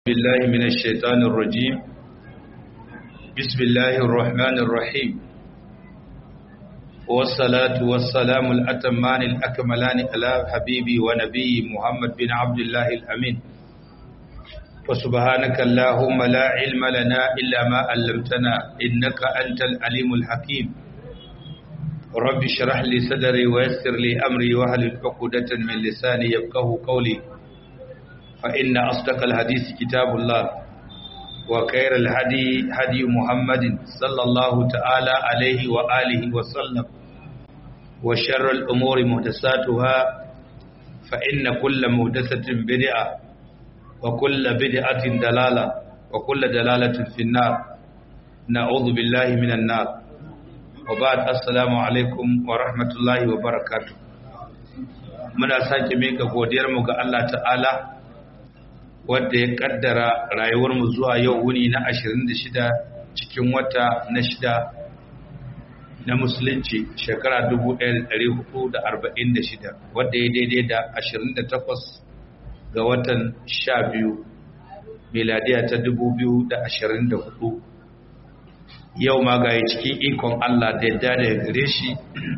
بالله من الشيطان الرجيم بسم الله الرحمن الرحيم والصلاة والسلام الأتمان الأكملان على حبيبي ونبي محمد بن عبد الله الأمين وسبحانك اللهم لا علم لنا إلا ما علمتنا إنك أنت العليم الحكيم رب اشرح لي صدري ويسر لي أمري وهل عقدة من لساني يفقه قولي فإن أصدق الحديث كتاب الله وخير الهدي هدي محمد صلى الله تعالى عليه وآله وسلم وشر الأمور محدثاتها فإن كل محدثة بدعة وكل بدعة دلالة وكل دلالة في النار نعوذ بالله من النار وبعد السلام عليكم ورحمة الله وبركاته muna sake mika godiyarmu ga Allah ta'ala wadda ya kaddara rayuwarmu zuwa yau wuni na 26 cikin wata na shida na musulunci shekara 1446 wadda ya daidai da 28 ga watan 12 miladiya ta 2024 yau ma ga cikin ikon Allah da yadda da gare shi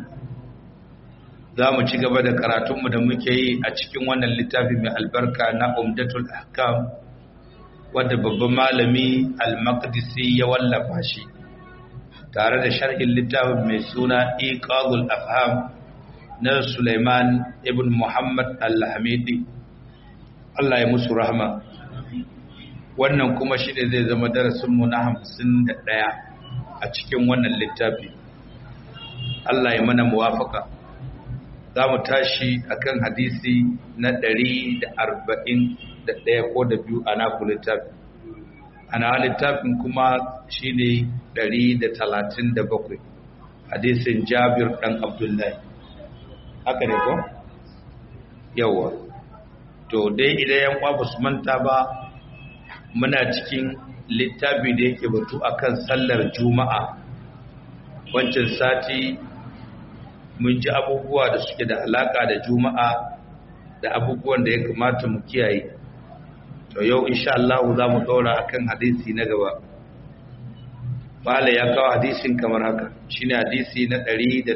za mu ci gaba da karatunmu da muke yi a cikin wannan littafi mai albarka na umdatul ahkam wadda babban malami al-maqdisi ya wallafa shi tare da sharhin littafin mai suna iqadul afham na Sulaiman ibn Muhammad al-Hamidi Allah ya musu rahama wannan kuma shi ne zai zama darasinmu na hamsin da ɗaya a cikin wannan littafi Allah ya mana muwafaka za mu tashi akan hadisi na ɗari da arba'in da ɗaya ko da biyu a naku littafi ana littafin kuma shi ne ɗari da talatin da bakwai hadisin jabir ɗan abdullahi haka ne ko? yawa to dai idan yan kwa ba su manta ba muna cikin littafi da yake batu akan sallar juma'a wancan sati mun ji abubuwa da suke da alaka da juma'a da abubuwan da ya kamata mu kiyaye to yau insha Allah za mu daura akan hadisi na gaba Bala ya kawo hadisin kamar haka shine hadisi na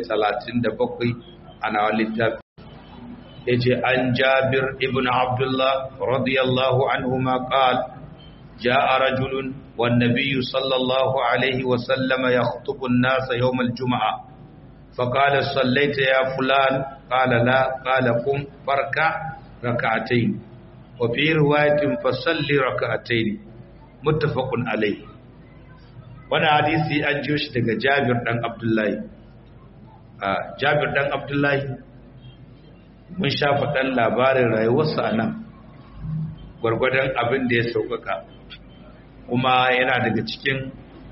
137 a nawa littafi yace an Jabir ibn Abdullah radiyallahu anhuma qala جاء رجل والنبي صلى الله عليه وسلم يخطب الناس يوم الجمعه فقال صليت يا فلان قال لا قال قم فركع ركعتين وفي رواية فصلي ركعتين متفق عليه وانا حديثي an jiyo shi daga Jabir dan Abdullahi a Jabir dan Abdullahi mun shafa dan labarin rayuwarsa anan gwargwadon abin da ya sauƙaƙa kuma yana daga cikin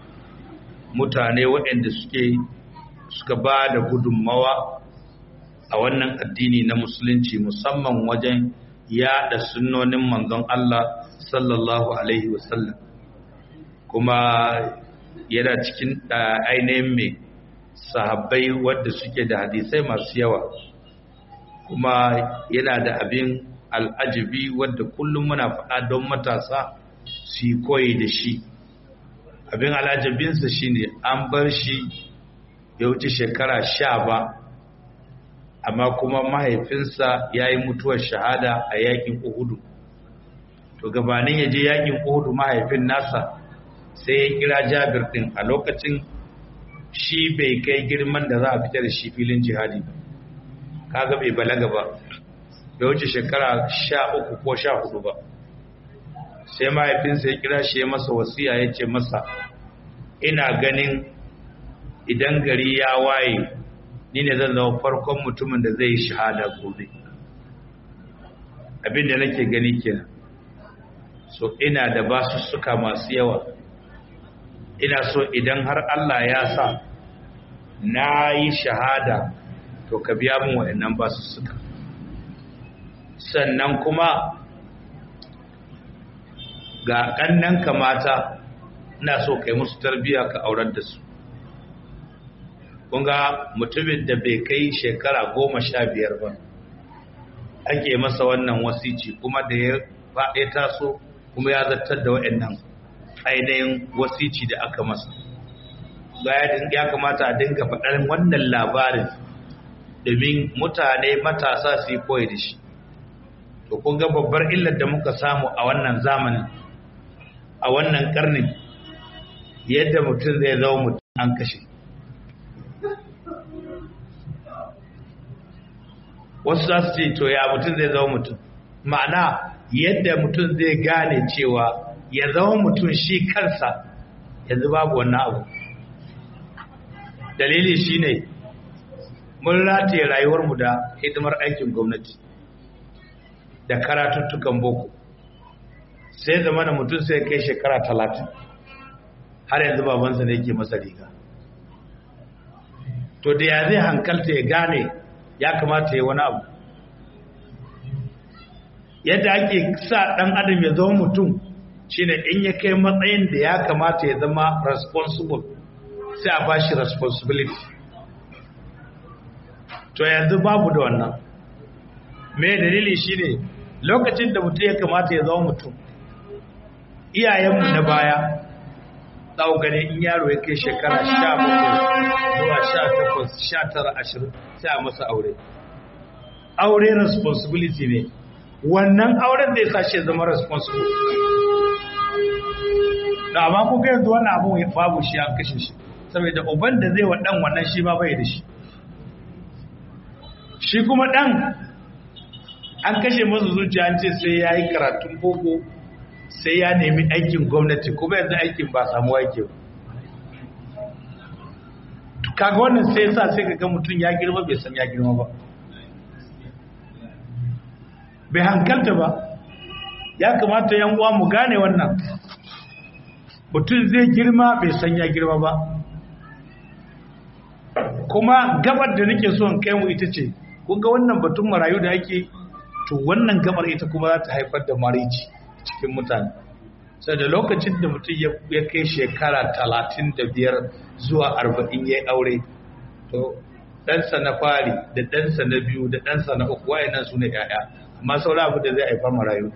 mutane waɗanda suke suka ba da gudunmawa a wannan addini na musulunci musamman wajen yada sunnonin manzon Allah sallallahu alaihi wasallam kuma yana cikin ainihin mai sahabbai wadda suke da hadisai masu yawa kuma yana da abin al'ajibi wadda kullum muna faɗa don matasa su yi koyi da shi abin al'ajabinsa shine an bar shi ya wuce shekara sha ba amma kuma mahaifinsa ya yi mutuwar shahada a yakin uhudu to gabanin ya je yakin uhudu mahaifin nasa sai ya kira jabir din a lokacin shi bai kai girman da za a fitar da shi filin jihadi ba kaga bai balaga ba bai wuce shekara sha uku ko sha hudu ba sai mahaifinsa ya kira shi ya masa wasiya ya ce masa ina ganin idan gari ya waye ni ne zan zama farkon mutumin da zai yi shahada gobe abinda nake gani kenan so ina da basussuka masu yawa ina so idan har Allah ya sa na yi shahada to ka biya min waɗannan basussuka sannan kuma ga ƙannan kamata ina so kai musu tarbiyya ka aurar da su kunga mutumin da bai kai shekara goma sha biyar ba ake masa wannan wasici kuma da ya faɗe taso kuma ya zartar da waɗannan ainihin wasici da aka masa ya kamata a dinga faɗar wannan labarin domin mutane matasa su yi koyi da shi to kun ga babbar illar da muka samu a wannan zamanin a wannan karnin yadda mutum zai zama mutum an kashe wasu za su ce to ya mutum zai zama mutum ma'ana yadda mutum zai gane cewa ya zama mutum shi kansa yanzu babu wannan abu dalili shine mun rataye rayuwarmu da hidimar aikin gwamnati da karatuttukan boko sai zama da mutum sai kai shekara talatin har yanzu babansa ne ke masa riga to da ya zai hankalta ya gane ya kamata ya wani abu yadda ake sa ɗan adam ya zama mutum shine in ya kai matsayin da ya kamata ya zama responsible sai a bashi responsibility to yanzu babu da wannan me dalili shine lokacin da mutum ya kamata ya zama mutum iyayenmu na baya tsawo gane in yaro ya kai shekara sha bakwai zuwa sha takwas sha tara ashirin sai a masa aure aure responsibility ne wannan auren zai sa shi zama responsible da amma kuka yanzu wannan abu ya babu shi an kashe shi saboda uban da zai wa dan wannan shi ma bai da shi shi kuma dan an kashe masa zuciya an ce sai ya yi karatun boko sai ya nemi aikin gwamnati kuma yanzu aikin ba samu aiki ba kaga wannan sai sa sai kaga mutum ya girma bai san ya girma ba bai hankalta ba ya kamata yan uwa mu gane wannan mutum zai girma bai san ya girma ba kuma gabar da nake so in kai mu ita ce kun ga wannan batun marayu da ake to wannan gabar ita kuma za ta haifar da marici cikin mutane sai da lokacin da mutum ya kai shekara talatin da biyar zuwa arba'in ya aure to ɗansa na fari da ɗansa na biyu da ɗansa na uku wayannan su ne ‘ya'ya amma saura abu da zai haifar marayu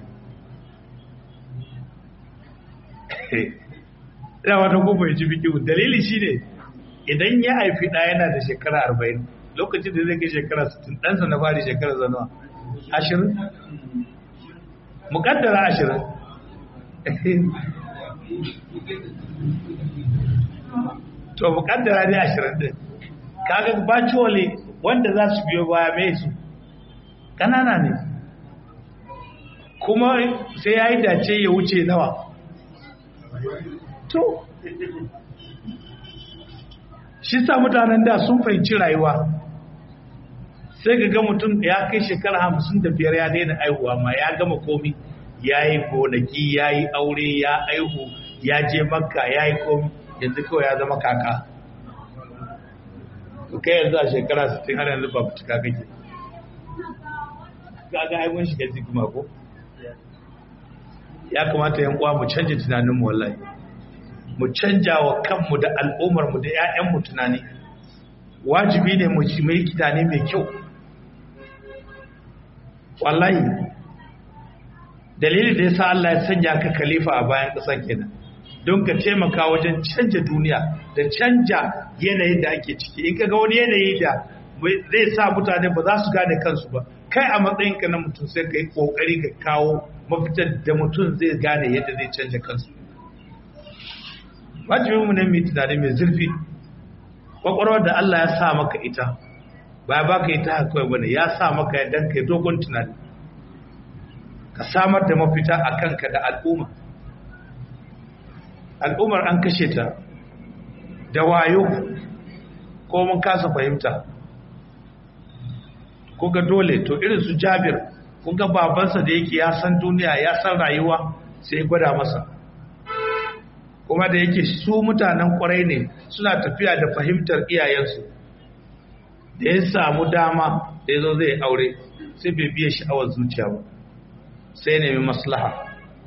ina wata kuma ya ci biki dalili shi ne idan ya haifi ɗaya yana da shekara arba'in lokacin da zai kai shekara sittin ɗansa na fari shekara zanuwa ashirin mukaddara ashirin to mukaddara ne ashirin din kaga virtually wanda za su biyo baya mai su kanana ne kuma sai ya yi dace ya wuce nawa to shi sa mutanen da sun fahimci rayuwa sai ga ga mutum ya kai shekara hamsin da biyar ya daina aihuwa ma ya gama komi ya yi gonaki ya yi aure ya aihu ya je makka ya yi komi yanzu kawai ya zama kaka kai yanzu a shekara 60 har yanzu ba cika kake gaga aimun shiga cikin mako ya kamata yan uwa mu canja tunaninmu wallahi mu canja wa kanmu da al'ummarmu da 'ya'yanmu tunani wajibi ne mu yi tunani mai kyau wallahi dalilin da ya sa Allah ya sanya ka khalifa a bayan ƙasar kenan don ka taimaka wajen canja duniya da canja yanayin da ake ciki in ka ga wani yanayi da zai sa mutane ba za su gane kansu ba kai a matsayinka na mutum sai ka yi ƙoƙari ka kawo mafitar da mutum zai gane yadda zai canja kansu wajibin mu ne mai tunani mai zurfi kwakwalwar da Allah ya sa maka ita ba ba ka ita haka kawai bane ya sa maka ya danka ya dogon tunani ka samar da mafita a kanka da al'umma al'ummar an kashe ta da wayo ko mun kasa fahimta ko ga dole to irin su jabir kun ga babansa da yake ya san duniya ya san rayuwa sai gwada masa kuma da yake su mutanen kwarai ne suna tafiya da fahimtar iyayensu da ya samu dama da ya zo zai aure sai bai biya sha'awar zuciya ba sai nemi maslaha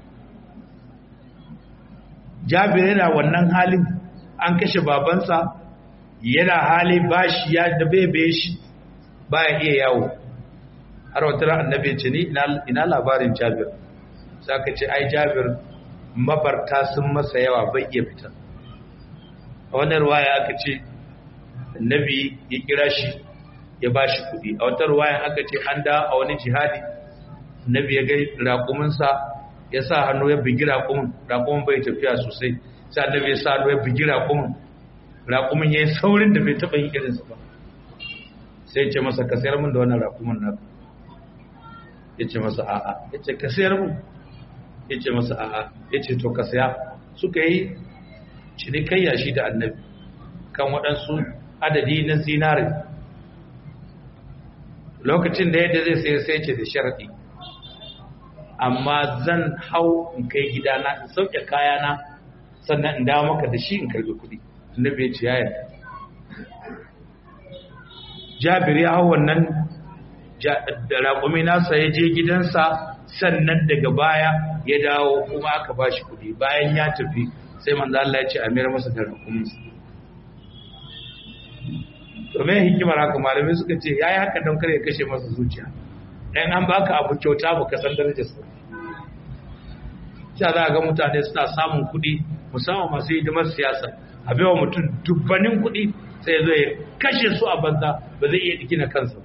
jabir yana wannan halin an kashe babansa yana hali bashi ya da bebe shi baya iya yawo har wata ran annabi ce ni ina labarin jabir sai aka ce ai jabir mabarta sun masa yawa bai iya fita a wannan ruwaya aka ce annabi ya kira shi ya ba shi kuɗi a wata ruwaya aka ce an da a wani jihadi annabi ya ga raƙuminsa ya sa hannu ya bigi raƙumin raƙumin bai tafiya sosai sai annabi ya sa hannu ya bigi raƙumin raƙumin ya yi saurin da bai taɓa yin irinsa ba sai ce masa ka sayar min da wannan raƙumin na ya ce masa a'a ya ce ka sayar min ya ce masa a'a ya ce to ka saya suka yi cinikayya shi da annabi kan waɗansu adadi na zinari lokacin da yadda zai sayar sai ce da sharaɗi amma zan hau in kai gidana in sauke kayana sannan in dawo maka da shi in karbi kuɗi annabi ya ce ya yarda jabir ya hau wannan da raƙumi nasa ya je gidansa sannan daga baya ya dawo kuma aka ba shi kuɗi bayan ya tafi sai manzo Allah ya ce a mayar masa da raƙuminsa to me hikimar haka malamai suka ce yayi haka don kare kashe masa zuciya dan an baka abu kyauta baka san darajar sa sai za ga mutane suna samun kuɗi musamman masu hidimar siyasa a baiwa mutum dubbanin kuɗi sai zo ya kashe su a banza ba zai iya dikina kansa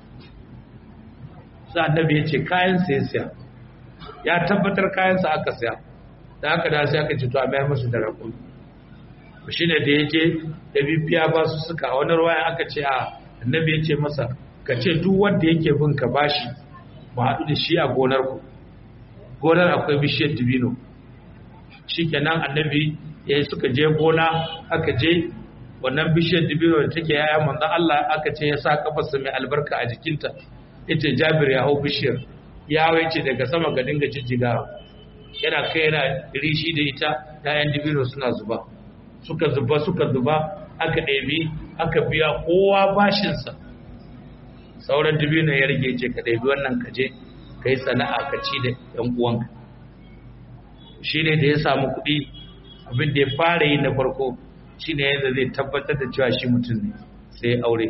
sai annabi ya ce kayan sai siya ya tabbatar kayan sa aka siya da haka da sai aka ce to a mayar musu da rakun shi ne da ya je da bibiya ba su suka a wani ruwaya aka ce a annabi ya ce masa ka ce duk wanda yake bin ka bashi mu haɗu da shi a gonar ku gonar akwai bishiyar dibino shi kenan annabi ya suka je gona aka je wannan bishiyar dibino da take yaya manzon Allah aka ce ya sa kafarsa mai albarka a jikinta yace Jabir ya hau bishiyar ya ce daga sama ga dinga jijjigawa yana kai yana rishi da ita yayan dibino suna zuba suka zuba suka zuba aka ɗebi aka biya kowa bashinsa sauran dibino ya rage ce ka ɗebi wannan kaje ka yi sana'a ka ci da ‘yan uwanka shi ne da ya samu kuɗi abin da ya fara yi na farko shi ne yadda zai tabbatar da cewa shi mutum ne sai ya aure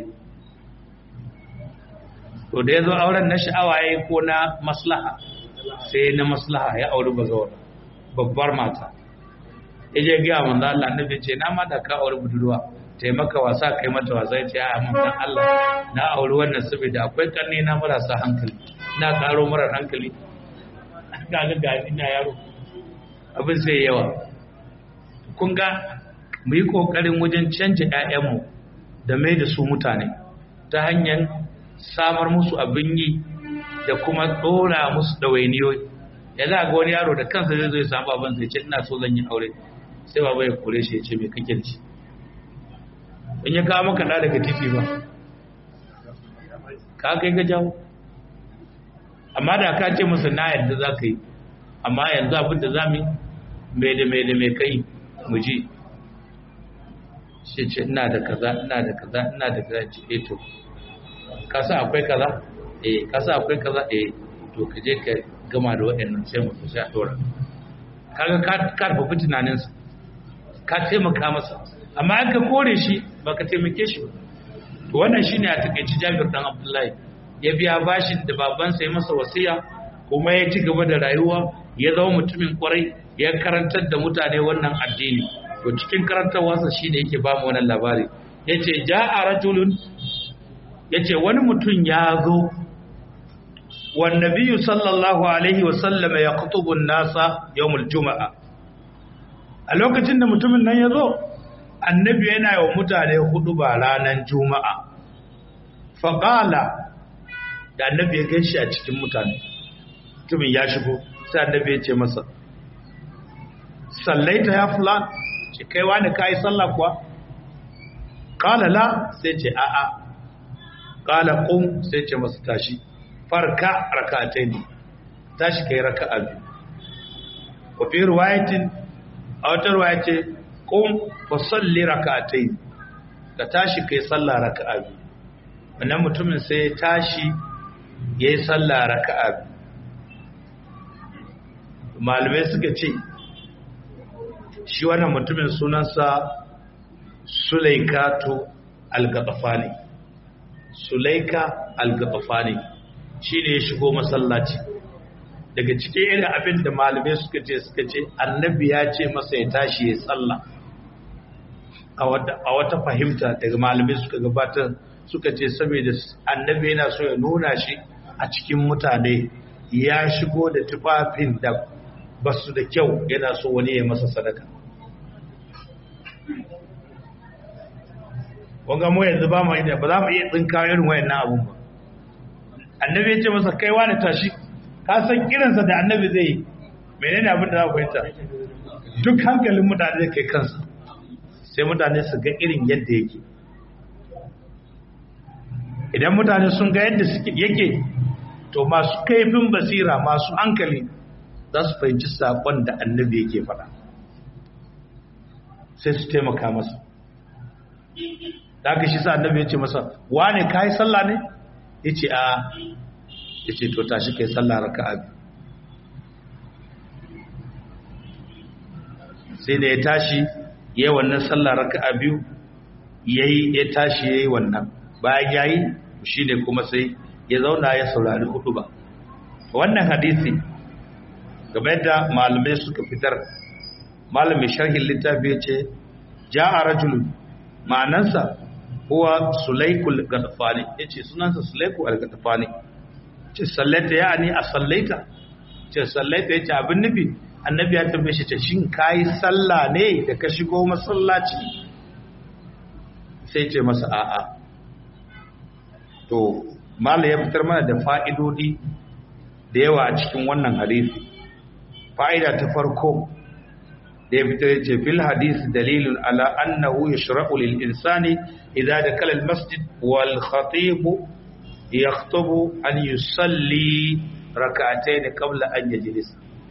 to da ya zo auren na sha'awa ya yi ko na maslaha sai na maslaha ya auri bazawar babbar mata ya je gaya manzo Allah annabi ce na ma da ka auri budurwa taimaka wasa kai mata wasa ya ce a manzon Allah na auri wannan saboda akwai karni na marasa hankali na karo marar hankali ga ga ga ina yaro abin sai yawa kun ga mu yi kokarin wajen canja ƴaƴanmu da mai da su mutane ta hanyar samar musu abin yi da kuma ɗora musu ɗawainiyoyi ya za ga wani yaro da kansa zai zo ya samu abin sai ce ina so zan yi aure sai baba ya kore shi ya ce mai kake da shi in ya kawo maka da daga titi ba ka kai ga jawo amma da ka ce musu na yadda za ka yi amma yanzu abin da za mu mai da mai da mai kai mu ji shi ce ina da kaza ina da kaza ina da kaza ce eh to kasa akwai kaza eh kasa akwai kaza eh to ka je ka gama da waɗannan sai mu sai a dora kaga ka karfafa tunaninsa ka taimaka masa amma an ka kore shi ba ka taimake shi ba to wannan shine a takeici Jabir dan Abdullahi ya biya bashin da babansa ya masa wasiya kuma ya ci gaba da rayuwa ya zama mutumin kwarai ya karantar da mutane wannan addini to cikin karantarwarsa shine yake ba mu wannan labari yace ja'a rajulun yace wani mutum ya zo wan nabiyyu sallallahu alaihi wa sallam yaqtubu an-nasa yawmul juma'a a lokacin da mutumin nan ya zo annabi yana yi wa mutane hudu ba ranar juma'a faƙala da annabi ya gaishe a cikin mutane mutumin ya shigo sai annabi ya ce masa sallaita ya fulan ce kai wani ka yi sallah kuwa ƙala la sai ce a'a ƙala ƙun sai ce masa tashi farka raka'atai ne tashi kai raka'a biyu wa fi ruwayatin a wata ruwaya ce qum fa salli rak'atayn ka tashi kai sallah raka'a biyu wannan mutumin sai ya tashi yayi sallah raka'a biyu malamai suka ce shi wannan mutumin sunansa Sulaikatu al-Gatafani Sulaika al-Gatafani shine ya shigo masallaci daga cikin irin abin da malamai suka ce suka ce annabi ya ce masa ya tashi ya sallah a wata fahimta daga malamai suka gabatar suka ce saboda annabi yana so ya nuna shi a cikin mutane ya shigo da tufafin da basu da kyau yana so wani ya masa sadaka wanga mu yanzu ba mu yi ba za mu iya tsinka irin wayannan abun ba annabi ya ce masa kai wani tashi ka san kiransa da annabi zai yi menene abin da za ku fahimta duk hankalin mutane zai kai kansa sai mutane su ga irin yadda yake idan mutane sun ga yadda suke yake to masu kaifin basira masu hankali za su fahimci saƙon da annabi yake faɗa sai su taimaka masa da aka shi sa annabi ya ce masa wane ka yi sallah ne ya ce a ya ce to tashi kai sallah raka abi sai da ya tashi ya yi wannan sallah raka biyu ya yi ya tashi ya yi wannan bayan ya yi shi ne kuma sai ya zauna ya saurari hudu ba wannan hadisi game da malamai suka fitar malamin sharhin littafi ya ce ja a rajulun ma'anansa huwa sulaikul gadafani ya ce sunansa sulaikul gadafani ce sallaita ya ne a sallaita ce sallaita ya ce abin nufi annabi ya tambaye shi ce shin kayi sallah ne da ka shigo masallaci sai ce masa a'a to mala ya fitar mana da fa'idodi da yawa a cikin wannan hadisi fa'ida ta farko da ya fitar ya ce fil hadisi dalilun ala annahu yashra'u lil insani idza dakala al masjid wal khatib yaktubu an yusalli rak'atayn qabla an yajlis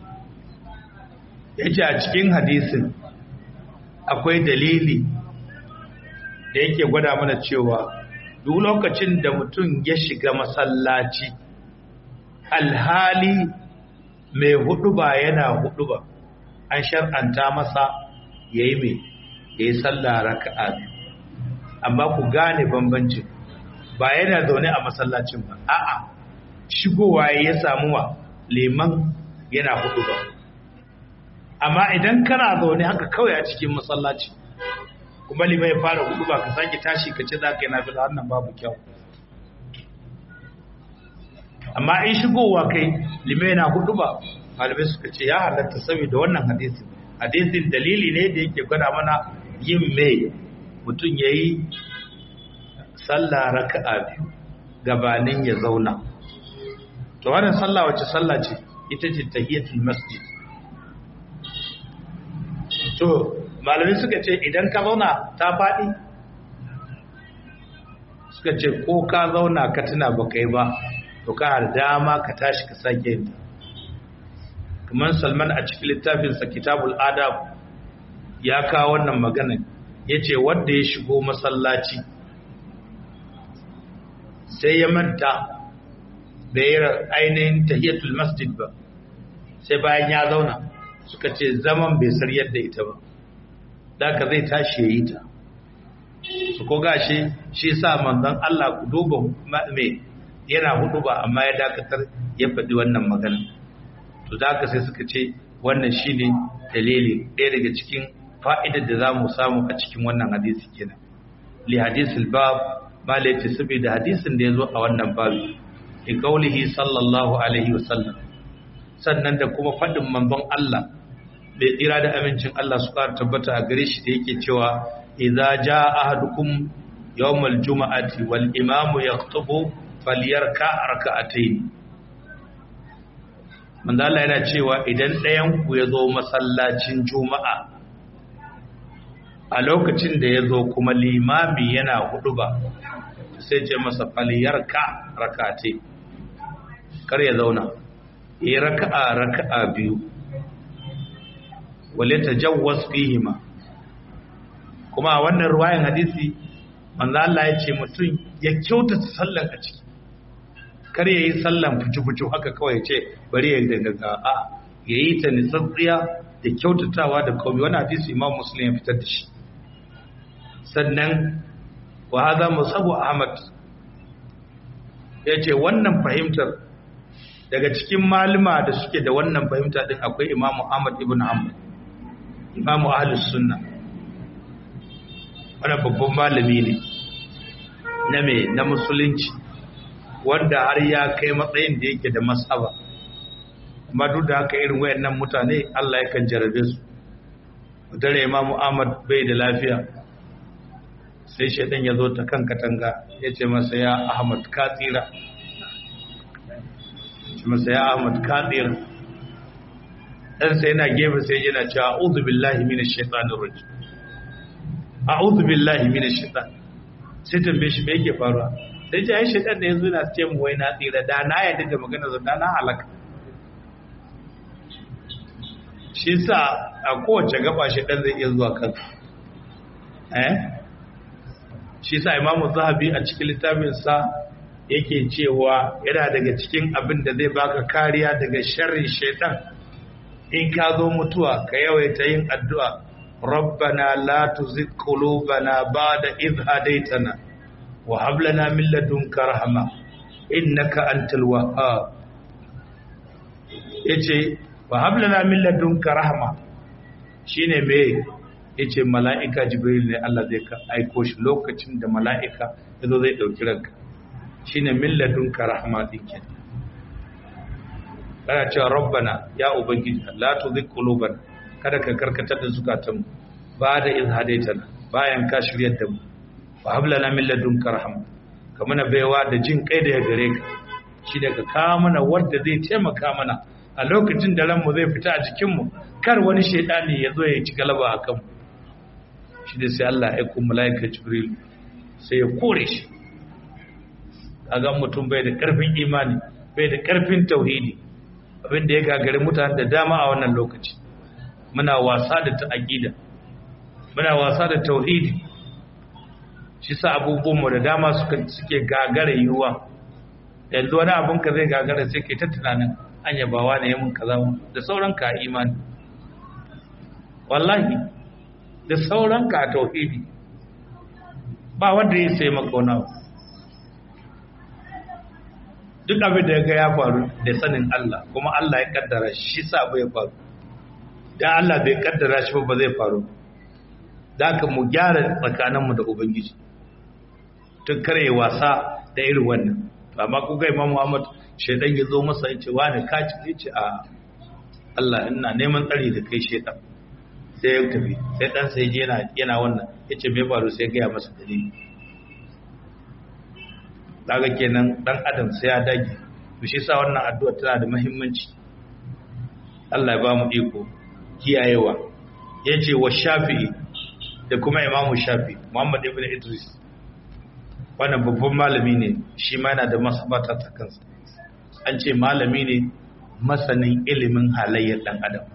yace a cikin hadisin akwai dalili da yake gwada mana cewa duk lokacin da mutum ya shiga masallaci alhali mai hudu ba yana hudu ba an shar'anta masa ya yi mai ya yi sallah raka'a biyu amma ku gane bambancin ba yana zaune a masallacin ba a'a shigowa ya samu wa liman yana hudu ba amma idan kana zaune haka kawai a cikin masallaci kuma liman ya fara hudu ba ka sake tashi ka ce za ka yi na fila wannan babu kyau amma in shigowa kai liman yana hudu ba malamai suka ce ya halatta saboda wannan hadisi hadisin dalili ne da yake gwada mana yin mai mutum ya yi sallah raka'a biyu gabanin ya zauna to wannan sallah wacce sallah ce ita ce tahiyatul masjid to malamai suka ce idan ka zauna ta faɗi suka ce ko ka zauna ka tuna ba kai ba to ka da dama ka tashi ka sake yin kamar salman a cikin littafinsa kitabul adab ya kawo wannan maganin ya ce wadda ya shigo masallaci sai ya manta da ya ainihin tahiyatul masjid ba sai bayan ya zauna suka ce zaman bai sar yadda ita ba da ka zai tashi ya yi ta su ko gashi shi sa manzon Allah ku duba mai yana hudu ba amma ya dakatar ya faɗi wannan magana to da ka sai suka ce wannan shine dalili ɗaya daga cikin fa'idar da za mu samu a cikin wannan hadisi kenan li hadisul bab ma la yace saboda hadisin da ya zo a wannan babu in kaulihi sallallahu alaihi wasallam sannan da kuma faɗin manzon Allah bai tsira da amincin Allah su ƙara tabbata a gare shi da yake cewa idza jaa ahadukum yawmal juma'ati wal imamu yaktubu falyarka rak'atayn manzo Allah yana cewa idan ɗayan ku ya zo masallacin juma'a a lokacin da ya zo kuma limami yana hudu ba sai ce masa falyarka rak'atayn kar ya zauna yi raka'a raka'a biyu wale ta jawwas fihima kuma a wannan ruwayan hadisi manzo Allah ya ce mutum ya kyautata sallan a ciki kar ya yi sallan fucu-fucu haka kawai ce bari ya daga a ya yi ta nitsatsiya da kyautatawa da kawai wani hadisi imam muslim ya fitar da shi sannan wa haza musabu ahmad ya ce wannan fahimtar daga cikin malama da suke da wannan fahimta din akwai imamu ahmad ibn hanbal imamu ahlus sunna wannan babban malami ne na me na musulunci wanda har ya kai matsayin da yake da masaba amma duk da haka irin wayannan mutane Allah yakan jarabe su dare imamu ahmad bai da lafiya sai shaidan ya zo ta kan katanga ya ce masa ya ahmad ka tsira ce masa ya ahmad ka tsira dan sai yana gefe sai yana cewa a'udhu billahi minash shaitanir rajim a'udhu billahi minash shaitan sai tambaye shi me yake faruwa sai ce ai shaitan da yanzu yana ce mu wai na tsira da na yarda da magana zan na halaka shi sa a kowace gaba shaitan zai iya zuwa kanka eh shi sa imamu zahabi a cikin littafinsa yake cewa yana daga cikin abin da zai baka kariya daga sharrin shaitan in ka zo mutuwa ka yawaita yin addu'a rabbana la tuzigh qulubana ba'da idh hadaytana wa hab lana min ladunka rahma innaka antal wahhab yace wa hab lana min ladunka rahma shine me yace mala'ika jibril ne Allah zai ka aiko shi lokacin da mala'ika yazo zai dauki ranka shine min ladunka rahma dinke kana cewa rabbana ya ubangiji la tuzigh qulubana kada ka karkatar da zukatan ba da iz hadaitana bayan ka shiryar da mu wa hab lana min ladunka rahma ka mana baiwa da jin kai da ya gare ka shi daga ka mana wanda zai taimaka mana a lokacin da ranmu zai fita a jikin mu kar wani shaidani ya zo ya ci galaba a kanmu shi da sai Allah ya aiko malaika jibril sai ya kore shi kaga mutum bai da karfin imani bai da karfin tauhidi abinda ya gagari mutane da dama a wannan lokaci muna wasa da ta'aqida muna wasa da tauhidi shi sa abubuwanmu da dama suka suke gagara yiwuwa yanzu wani abun ka zai gagara sai kai ta tunanin an yabawa ne yamin kaza da sauran ka imani wallahi da sauran ka tauhidi ba wanda ya sai maka wani abu duk abin da ya ga ya faru da sanin Allah kuma Allah ya kaddara shi sa bai faru dan Allah bai kaddara shi ba zai faru da ka mu gyara tsakaninmu da ubangiji tun kare wasa da irin wannan amma ku ga Imam Muhammad shedan ya zo masa ya ce wani ka ci ce a Allah ina neman tsari da kai shedan sai ya tafi sai dan sai je yana yana wannan yace me faru sai ga ya masa dalili daga kenan dan adam sai ya dage to shi yasa wannan addu'a tana da muhimmanci Allah ya ba mu iko kiyayewa yace wa shafi'i da kuma imamu shafi muhammad ibn idris wannan babban malami ne shi ma yana da masabata ta kansa an ce malami ne masanin ilimin halayyar dan adam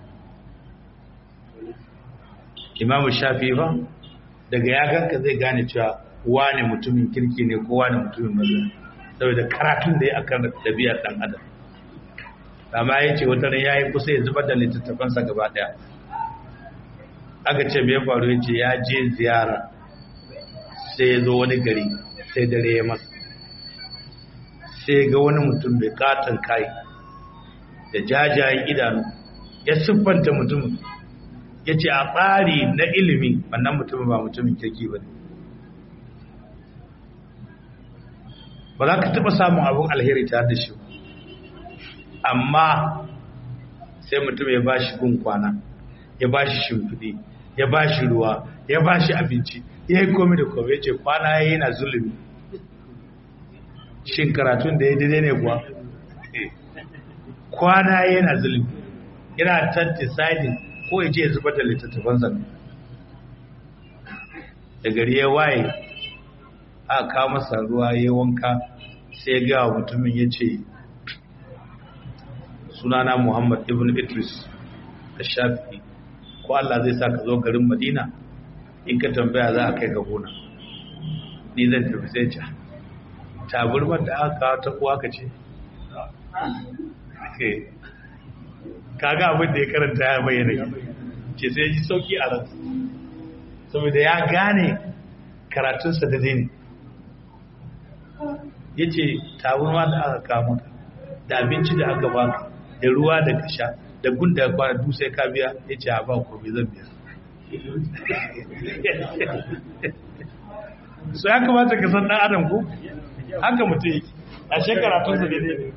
imamu shafi ba daga ya ganka zai gane cewa wane mutumin kirki ne ko wane mutumin maza saboda karatun da ya akan ɗabi'ar dan adam amma ya ce wata ya yi kusa ya zubar da littattafansa gaba ɗaya aka ce mai faru ya ce ya je ziyara sai ya zo wani gari sai dare ya masa sai ga wani mutum mai katon kai da jajayen idanu ya siffanta mutumin ya ce a tsari na ilimi wannan mutumin ba mutumin kirki ba ne ba za ka taɓa samun abin alheri ta da shi amma sai mutum ya ba shi gun kwana ya ba shi shimfiɗi ya ba shi ruwa ya ba shi abinci ya yi komi da komi ya ce kwana ya yi na zulumi shin karatun da ya daidai ne kuwa kwana ya yi na zulumi yana ta deciding ko ya ce ya zubar da littattafan zanne da gari ya waye a kawo masa ruwa ya wanka sai ya gawa mutumin ya ce sunana muhammad ibn idris da shafi ko Allah zai sa ka zo garin Madina in ka tambaya za a kai ga gona ni zan tafi sai ca taburmar da aka kawo ta kuwa ka ce kaga abin da ya karanta ya bayyana ce sai ji sauki a ransa saboda ya gane karatunsa da zai ne ya ce taburma da aka kawo maka da abinci da aka baka da ruwa da ka sha da gunda kwana duk sai ka biya ya ce a ba ko bai zan biya so ya kamata ka san dan adam ko haka mutum yake a shekara tun su daidai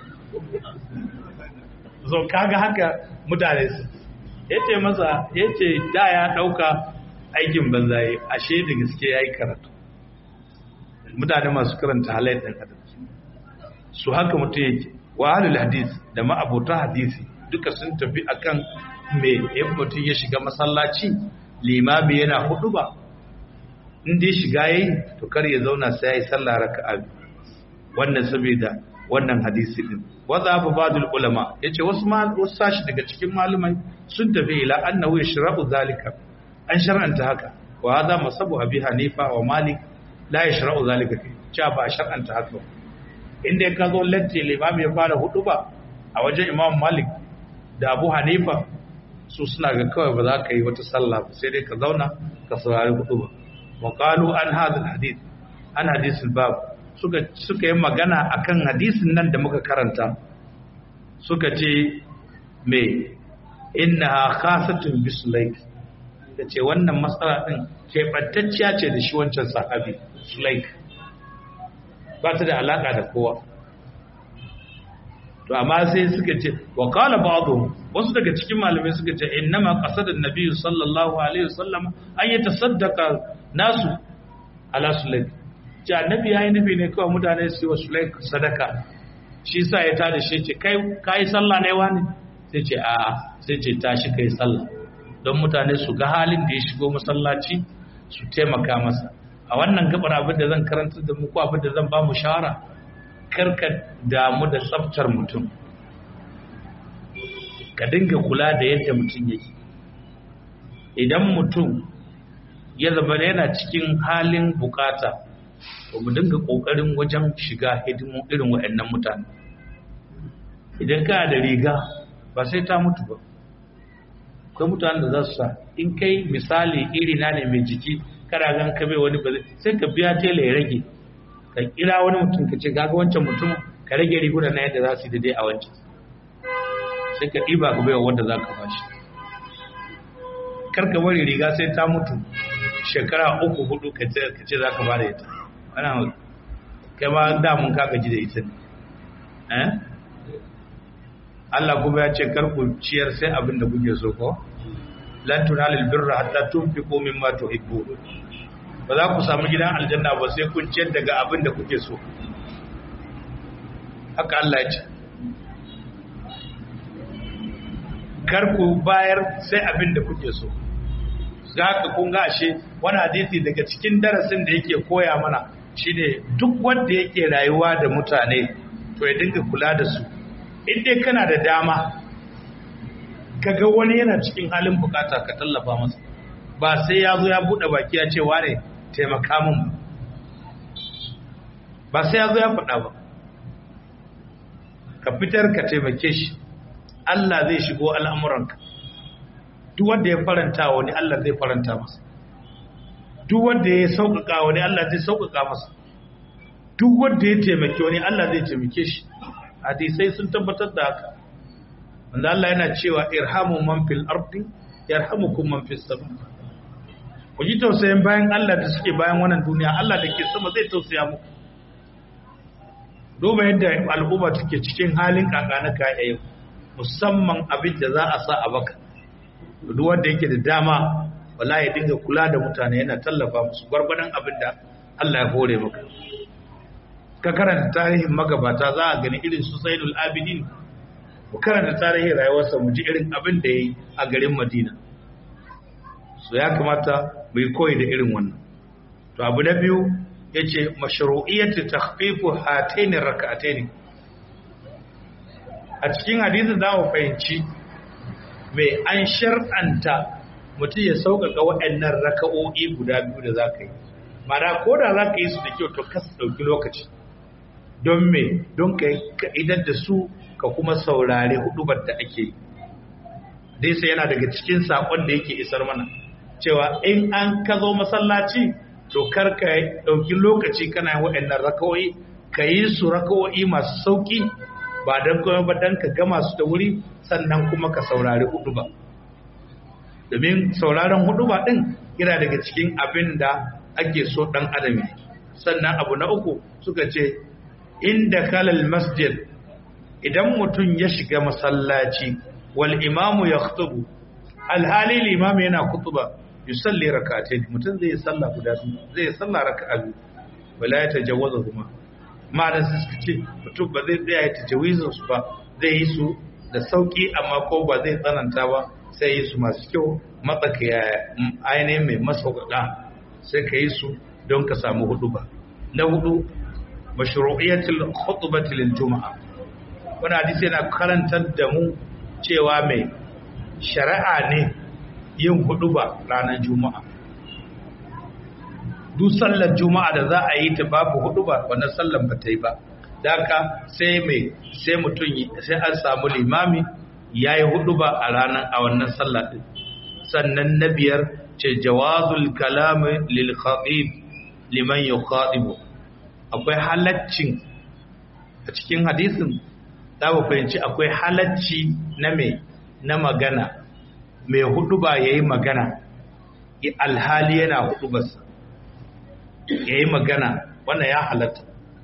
so kaga haka mutane su yace masa yace da ya dauka aikin banzaye ashe da gaske yayi karatu mutane masu karanta halayen dan adam su haka mutum yake wa ahlul hadis da ma'abota hadisi duka sun tafi akan me in mutum ya shiga masallaci limami yana hudu ba in dai shiga yayi to kar ya zauna sai yayi sallah raka'a wannan saboda wannan hadisi din wadda abu badul ulama yace wasu ma wasu sashi daga cikin malumai sun tafi ila annahu yashra'u zalika an shar'anta haka wa hada masabu abi hanifa wa malik la yashra'u zalika cha ba shar'anta haka inda ka zo latti limami ya fara hudu ba a wajen imam malik da abu hanifa su suna ga kawai ba za ka yi wata sallah ba sai dai ka zauna ka saurari hudu ba wa qalu an hadha hadith an hadith bab suka suka yi magana akan hadisin nan da muka karanta suka ce me innaha khasatun bisulaik ce wannan matsala din keɓantacciya ce da shi wancan sahabi sulaik ba ta da alaka da kowa to amma sai suka ce wa qala ba'dhum wasu daga cikin malamai suka ce innama qasada an-nabi sallallahu alaihi wasallam an yatasaddaqa nasu ala sulaik ce annabi yayi nufi ne kawai mutane su yi wa sulaik sadaka shi sa ya tada shi ce kai kai sallah ne wani sai ce a'a sai ce tashi kai sallah don mutane su ga halin da ya shigo masallaci su taimaka masa a wannan gabar abin da zan karanta da muku abin da zan ba mu shawara karka damu da tsaftar mutum ka dinga kula da yadda mutum yake idan mutum ya zama yana cikin halin bukata ba mu dinga kokarin wajen shiga hidimu irin waɗannan mutane idan ka da riga ba sai ta mutu ba akwai mutanen da za su sa in kai misali iri na ne mai jiki kada gan ka bai wani ba sai ka biya tela ya rage ka kira wani mutum ka ce gaga wancan mutum ka rage riguna na yadda za su yi daidai a wancan sai ka ɗiba ka baiwa wanda za ka bashi kar ka bari riga sai ta mutu shekara uku hudu ka ce za ka bada ita ana kai ma da mun ka gaji da ita ne Allah kuma ya ce kar ku ciyar sai abin da kuke so ko lan tunalil birra hatta tunfiqu mimma tuhibbu ba za ku samu gidan aljanna ba sai kun ciyar daga abin da kuke so haka Allah ya ce kar ku bayar sai abin da kuke so zaka kun ga ashe wani hadisi daga cikin darasin da yake koya mana shine duk wanda yake rayuwa da mutane to ya dinga kula da su in dai kana da dama kaga wani yana cikin halin bukata ka tallafa masa ba sai ya zo ya bude baki ya ce wane taimaka min ba sai ya zo ya faɗa ba ka fitar ka taimake shi Allah zai shigo al'amuranka duk wanda ya faranta wani Allah zai faranta masa duk wanda ya sauƙaƙa wani Allah zai sauƙaƙa masa duk wanda ya taimake wani Allah zai taimake shi hadisai sun tabbatar da haka wanda Allah yana cewa irhamu man fil ardi yarhamukum man fis sama ku ji tausayin bayan Allah da suke bayan wannan duniya Allah da ke sama zai tausaya muku duba yadda al'umma take cikin halin kakana ka yau musamman abin da za a sa a baka duk wanda yake da dama wallahi ya dinga kula da mutane yana tallafa musu gwargwadon abin da Allah ya hore maka ka karanta tarihin magabata za a gani irin su Zainul Abidin mu karanta tarihin rayuwarsa mu ji irin abin da yayi a garin Madina so ya kamata mu yi koyi da irin wannan to abu na biyu yace mashru'iyyatu takhfifu hatayn rak'atayn a cikin hadisi za mu fahimci mai an shar'anta mutum ya sauƙaƙa waɗannan raka'o'i guda biyu da za ka yi mana ko da za ka yi su da kyau to kasa ɗauki lokaci don me don ka idan da su ka kuma saurare hudubar da ake yi dai sai yana daga cikin saƙon da yake isar mana cewa in an ka zo masallaci to kar ka ɗauki lokaci kana yin waɗannan raka'o'i ka yi su raka'o'i masu sauƙi ba don kuma ba don ka gama su da wuri sannan kuma ka saurari hudu ba domin sauraron hudu ba din yana daga cikin abin da ake so dan adam sannan abu na uku suka ce inda kalal masjid idan mutum ya shiga masallaci wal imamu ya khutubu alhali limami yana khutuba yusalli rak'atayn mutum zai salla guda zai salla raka'a biyu wala ya tajawaza kuma ma'ana su suka ce mutum ba zai tsaya ya tajawizin su ba zai yi su da sauki amma ko ba zai tsananta ba sai yi su masu kyau matsakaya ainihin mai masauƙaƙa sai ka yi su don ka samu hudu ba na hudu mashru'iyatul khutbati lil juma'a wani hadisi yana karantar da mu cewa mai shari'a ne yin hudu ba ranar juma'a duk sallar juma'a da za a yi ta babu hudu ba wannan sallar ba ta yi ba daka sai mai sai mutum sai an samu limami ya yi hudu ba a ranar a wannan sallar din sannan na biyar ce jawazul kalami lil khatib liman yukhatibu akwai halaccin a cikin hadisin za mu fahimci akwai halacci na mai na magana mai hudu ba ya yi magana alhali yana hudu basa ya yi magana wannan ya halatta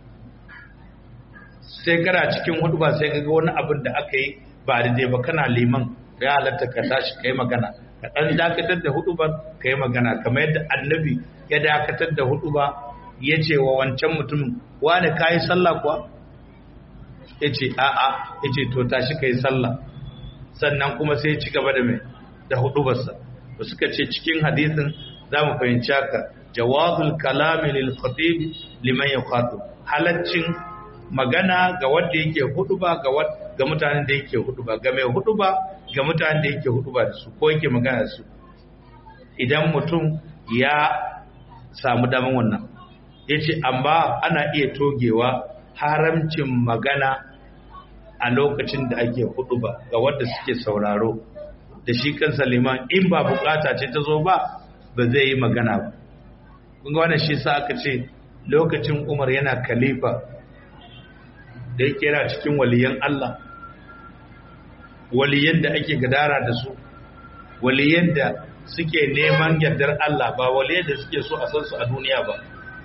sai kana cikin hudu ba sai kaga wani abin da aka yi ba daidai ba kana liman ya halatta ka tashi ka yi magana ka ɗan dakatar da hudu ba ka yi magana kamar yadda annabi ya dakatar da hudu ba ya ce wa wancan mutumin wani ka yi sallah kuwa ya ce a'a ya ce to tashi ka yi sallah sannan kuma sai ci gaba da mai da hudu basa da suka ce cikin hadisin za mu fahimci haka jawazul kalami lil khatib liman yaqatu halaccin magana ga wanda yake huduba ga ga mutanen da yake huduba ga mai huduba ga mutanen da yake huduba da su ko yake magana da su idan mutum ya samu daman wannan yace amma ana iya togewa haramcin magana a lokacin da ake huduba ga wanda suke sauraro da shi kansa liman in ba bukata ce ta zo ba ba zai yi magana ba kunga wannan shi sa aka ce lokacin umar yana khalifa da yake yana cikin waliyan Allah waliyan da ake gadara da su waliyan da suke neman yardar Allah ba waliyan da suke so a san su a duniya ba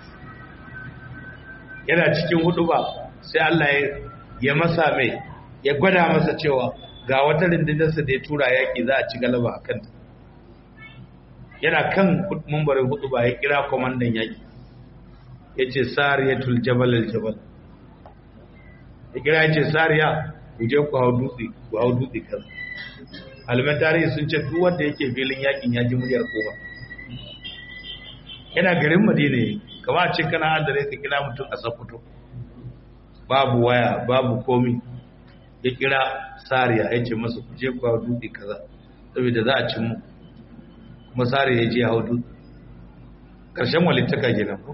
yana cikin hudu ba sai Allah ya masa mai ya gwada masa cewa ga wata rindinarsa da ya tura yaƙi za a ci galaba a kanta yana kan mumbarin hudu ba ya kira kwamandan yaƙi ya ce sariyatul jabal al-jabal ya kira ya ce sariya ku je ku hau dutse ku hau dutse kan aliman tarihi sun ce duk wanda yake filin yaƙin ya ji muryar kowa yana garin madina ne kama a ce kana an da ka kira mutum a sakuto babu waya babu komi ya kira sariya ya ce masa ku je ku hau dutse kaza saboda za a cin mu kuma sariya ya je hau dutse ƙarshen walittaka kenan ko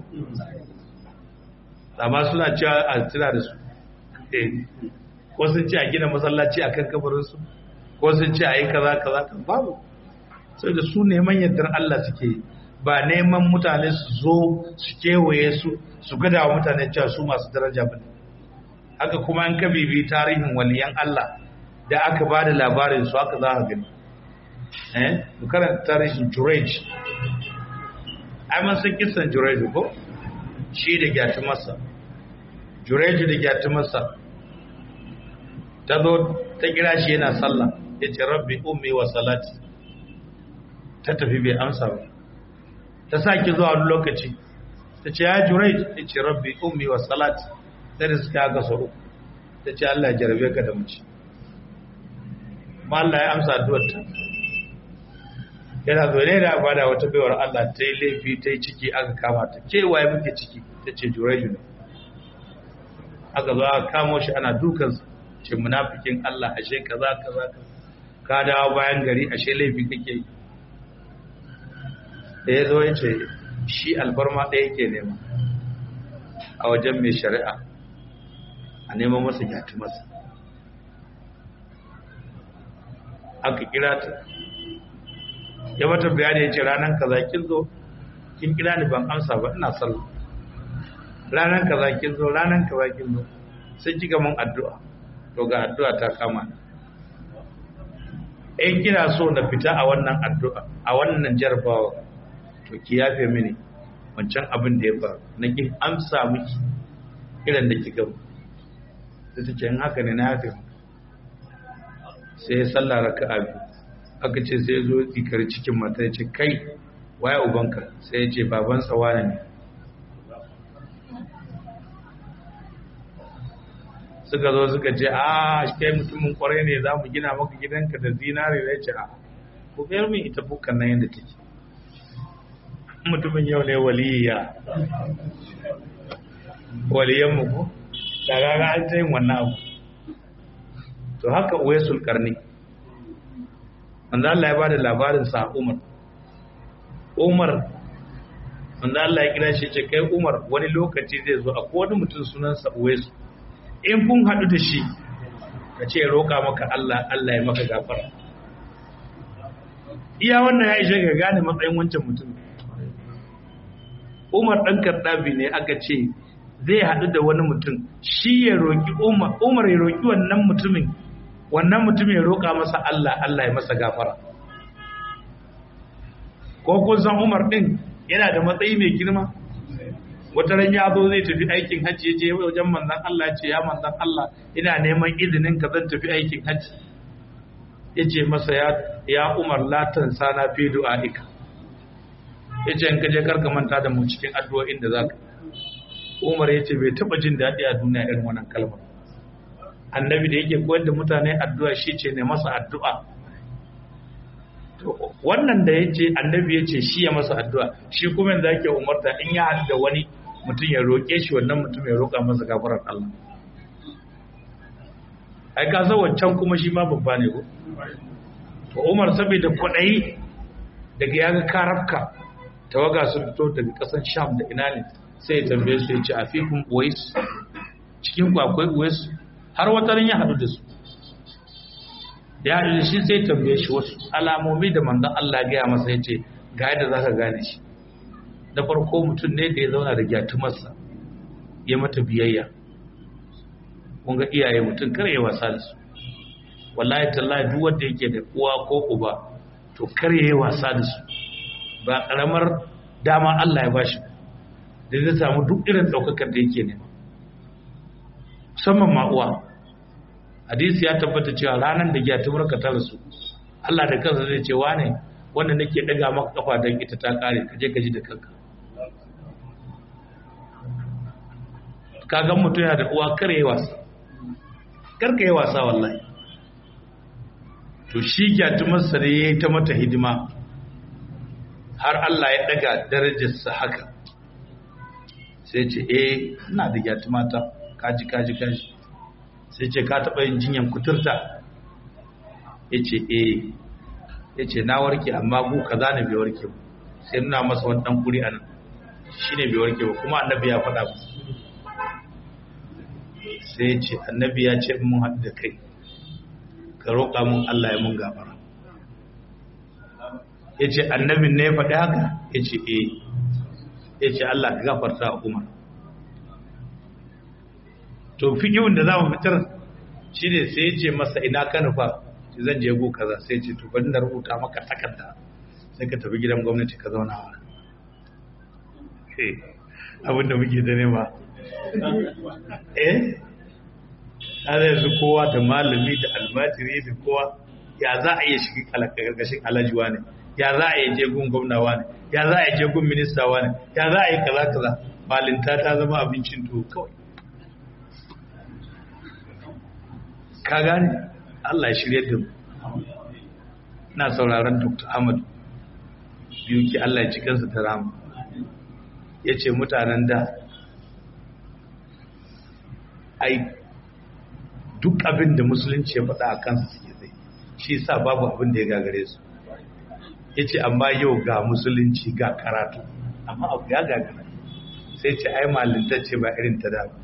amma suna cewa a tuna da su ko sun ce a gina masallaci a kan kabarinsu ko sun ce a yi kaza kaza kan babu sai da su neman yardar Allah suke ba neman mutane su zo su kewaye su su gada wa mutane cewa su masu daraja ba haka kuma an ka bibi tarihin waliyan Allah da aka ba da labarin su haka za a gani eh mu karanta tarihin Jurej ai man san kisan Jurej ko shi da gyatu masa Jurej da gyatu masa ta zo ta kira shi yana sallah ya ce rabbi ummi wa salati ta tafi bai amsa ba ta sake zuwa wani lokaci ta ce ya Jurej ya ce rabbi ummi wa salati sai da suka haka sau ta ce Allah ya jarabe ka da mace ma Allah ya amsa addu'arta yana zo ne da bada wata baiwar Allah ta yi laifi ta yi ciki aka kama ta ke waye muke ciki ta ce jureju ne aka zo aka kamo shi ana dukansa ce munafikin Allah ashe kaza kaza ka dawo bayan gari ashe laifi kake yi da ya zo ya ce shi alfarma ɗaya ke nema a wajen mai shari'a a neman masa gyatu masa aka kira ta ya mata bayani ya ce ranar kaza kin zo kin kira ni ban amsa ba ina sallah ranar kaza kin zo ranar kaza kin zo sai kika mun addu'a to ga addu'a ta kama in kina so na fita a wannan addu'a a wannan jarabawa to ki yafe mini wancan abin da ya faru na ki amsa miki irin da kika sai ta ce in haka ne na yafe sai ya sallah raka'a biyu aka ce sai zo tsikar cikin mata ya ce kai waye ubanka sai ya ce baban tsawana ne suka zo suka ce a kai mutumin kwarai ne za mu gina maka gidanka da zinare da ya ce a ku biyar min ita bukan nan yadda take mutumin yau ne waliya waliyan mu ko da gaga an ta yin wannan abu to haka uwesul karni wanda Allah ya ba da labarin sa Umar Umar wanda Allah ya kira shi ce kai Umar wani lokaci zai zo akwai wani mutum sunansa Uwaisu in kun haɗu da shi ka ce roƙa maka Allah Allah ya maka gafara iya wannan ya ishe ga gane matsayin wancan mutum Umar ɗan karɗabi ne aka ce zai haɗu da wani mutum shi ya roƙi Umar Umar ya roƙi wannan mutumin wannan mutum ya roƙa masa Allah Allah ya masa gafara ko kun san Umar ɗin yana da matsayi mai girma wata ran ya zo zai tafi aikin hajji ya je wajen manzon Allah ce ya manzon Allah ina neman izinin ka zan tafi aikin hajji ya ce masa ya ya Umar la tansana fi du'aika ya ce in ka je karka manta da mu cikin addu'o'in da zaka Umar ya ce bai taba jin daɗi a duniya irin wannan kalmar annabi da yake koyar da mutane addu'a shi ce ne masa addu'a to wannan da yace annabi yace shi ya masa addu'a shi kuma yanzu yake umarta in ya haɗu da wani mutum ya roƙe shi wannan mutum ya roƙa masa gafarar Allah ai ka san wancan kuma shi ma babba ne ko to Umar saboda kwaɗayi daga ya ga karafka tawaga sun fito daga ƙasar Sham da ina ne sai ya tambaye su ya ce afikum uwais cikin ku akwai uwais har wata ran ya haɗu da su ya haɗu da shi sai tambaye shi wasu alamomi da manzon Allah ya gaya masa ya ce ga yadda za ka gane shi da farko mutum ne da ya zauna da gyatumarsa ya mata biyayya kun ga iyaye mutum kar ya wasa da su wallahi tallahi duk wanda yake da uwa ko uba to kar ya yi wasa da su ba karamar dama Allah ya bashi da zai samu duk irin daukakar da yake nema musamman ma uwa hadisi ya tabbata cewa ranar da gyatumar ka ta rasu Allah da kansa zai ce wane wanda nake daga maka kafa don ita ta kare ka je ka ji da kanka ka ga mutum yana da uwa kare wasa karka yi wasa wallahi to shi gyatumarsa da ya yi ta mata hidima har Allah ya daga darajarsa haka sai ce eh ina da gyatumata kaji kaji kaji sai ce ka taɓa yin jinyan kuturta ya ce eh ya ce na warke amma gu ka zane bai warke ba sai nuna masa wani ɗan kuri a nan shi ne bai warke ba kuma annabi ya faɗa musu sai ya ce annabi ya ce mun haɗu da kai ka roƙa mun Allah ya mun gafara ya ce annabin ne ya faɗi haka ya ce eh ya ce Allah ka gafarta a umar to fikihun da za mu fitar shi ne sai ya ce masa ina ka nufa shi zan je go kaza sai ce to bari na rubuta maka takarda sai ka tafi gidan gwamnati ka zauna wa abin da muke da nema eh har yanzu kowa da malami da almajiri da kowa ya za a iya shiga karkashin alajuwa ne ya za a yi je gun gwamnawa ne ya za a yi je gun ministawa ne ya za a yi kaza kaza malinta ta zama abincin to kawai ka gane Allah ya shirye da mu ina sauraron Dr. Ahmad biyu ki Allah ya ci kansa da rama yace mutanen da ai duk abin da musulunci ya faɗa a kansu suke zai shi sa babu abin da ya gagare su ya ce amma yau ga musulunci ga karatu amma abu ya gagara sai ce ai malintacce ba irin ta da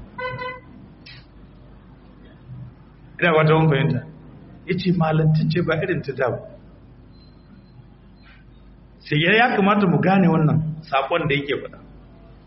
ina wata wani fahimta ya ce malintacce ba irin ta da sai ya kamata mu gane wannan saƙon da yake faɗa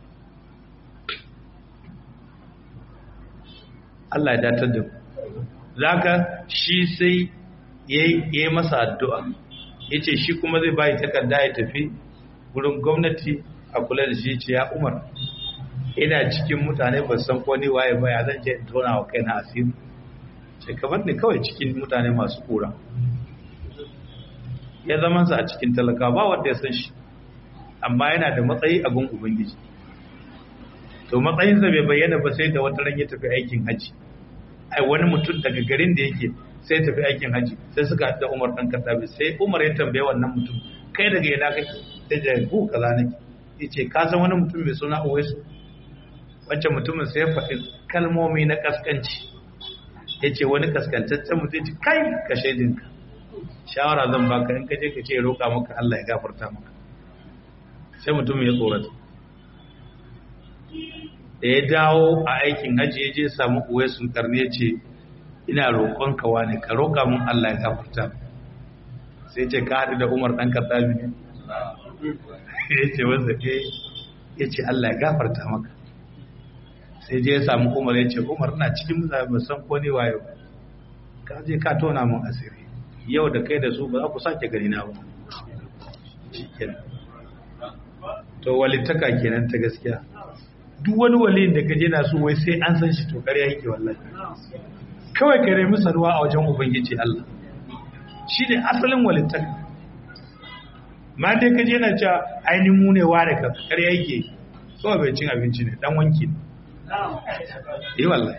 Allah ya datar da mu zaka shi sai ya yi masa addu'a ya ce shi kuma zai bayi takarda ya tafi wurin gwamnati a kula da shi ce ya umar ina cikin mutane ba san ko ni waye ba ya zan je in tona wa kaina asiri ce kamar ne kawai cikin mutane masu kura ya zama sa a cikin talaka ba wanda ya san shi amma yana da matsayi a gun ubangiji to matsayinsa bai bayyana ba sai da wata ran ya tafi aikin haji ai wani mutum daga garin da yake sai tafi aikin haji sai suka haɗu da Umar dan Khattabi sai Umar ya tambaye wannan mutum kai daga ina kake da jagu kaza nake yace ka san wani mutum mai suna Uwaisu wancan mutumin sai ya faɗi kalmomi na kaskanci yace wani kaskantaccen mutum yace kai ka shaidinka shawara zan baka in ka je ka ce roƙa maka Allah ya gafarta maka sai mutum ya tsorata da ya dawo a aikin hajji ya je samu uwai sun karni ya ce ina roƙon kawa ne ka roƙa mun Allah ya gafarta sai ce ka haɗu da umar ɗan katsabi ne ya ce wanda ke ya ce Allah ya gafarta maka sai je ya samu umar ya ce umar na cikin mutane ba san ko ne wayo ka je ka tona mun asiri yau da kai da su ba za ku sake gani na ba to walittaka kenan ta gaskiya duk wani waliyin da kaje na so wai sai an san shi to ƙarya yake wallahi kawai ka nemi sanuwa a wajen ubangiji Allah shi ne asalin walittaka ma dai kaje na cewa ainihin mu ne ware ka ƙarya yake so bai cin abinci ne dan wanki ne eh wallahi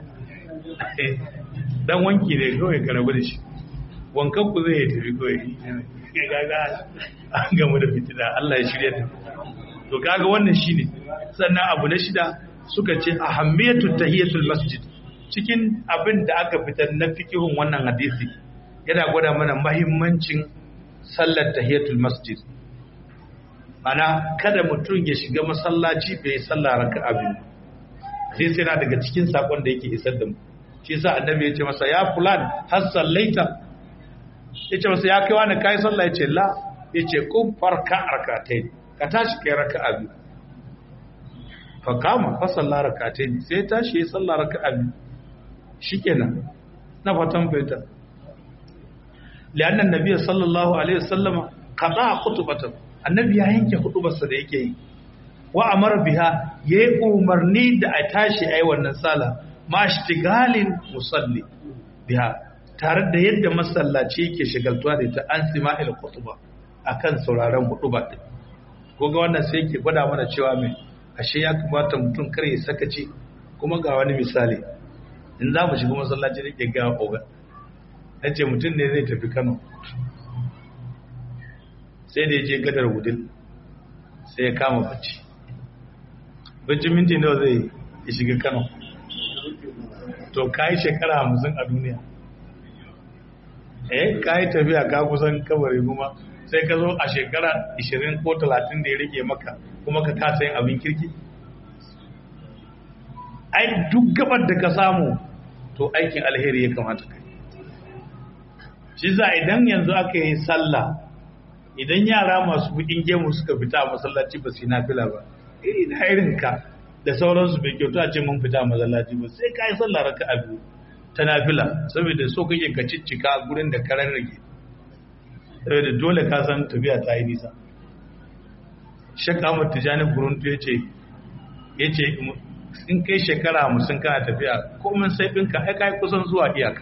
dan wanki ne kawai ka rabu da shi wankan ku zai tafi kawai gaga an gamu da fitina Allah ya shirya ta to kaga wannan shine sannan abu na shida suka ce ahammiyatu tahiyatul masjid cikin abin da aka fitar na fikihun wannan hadisi yana gwada mana mahimmancin sallar tahiyatul masjid ana kada mutum ya shiga masallaci bai sallah raka'a biyu sai sai na daga cikin sakon da yake isar da mu shi yasa annabi ya ce masa ya fulan har sallaita ya ce masa ya kai wani kai sallah ya ce la ya ce kun farka rakatai ka tashi kai raka'a biyu fa kama fa sallah rakatai sai tashi ya sallah raka'a biyu shikenan na fatan fahimta lianna annabi sallallahu alaihi wasallam qada khutbatan annabi ya yanke hudubarsa da yake yi wa amara biha yayi umarni da a tashi ai wannan sala ma ishtigalin musalli biha tare da yadda masallaci yake shigaltuwa da ita an sima'il khutba akan sauraron huduba din ko ga wannan sai yake gwada mana cewa mai ashe ya kamata mutum kar ya sakaci kuma ga wani misali in za mu shiga masallaci da ke ga oga na ce mutum ne zai tafi kano sai da ya je gadar wudil sai ya kama bacci bacci minti nawa zai ya shiga kano to ka yi shekara hamsin a duniya eh ka yi tafiya ka kusan kabari kuma sai ka zo a shekara 20 ko 30 da ya rike maka kuma ka kasa yin abin kirki ai duk gabar da ka samu to aikin alheri ya kamata kai shi za idan yanzu aka yi sallah idan yara masu bukin gemu suka fita a masallaci ba su yi nafila ba iri na irin ka da sauransu bai kyautu a ce mun fita a masallaci ba sai ka yi sallah raka a biyu ta nafila saboda so kake ka ciccika gurin da karan rage saboda dole ka san tafiya ta yi nisa shek ahmad tijani guruntu ya ce ya ce in kai shekara hamsin kana tafiya komin sai ɗinka ai kai kusan zuwa iyaka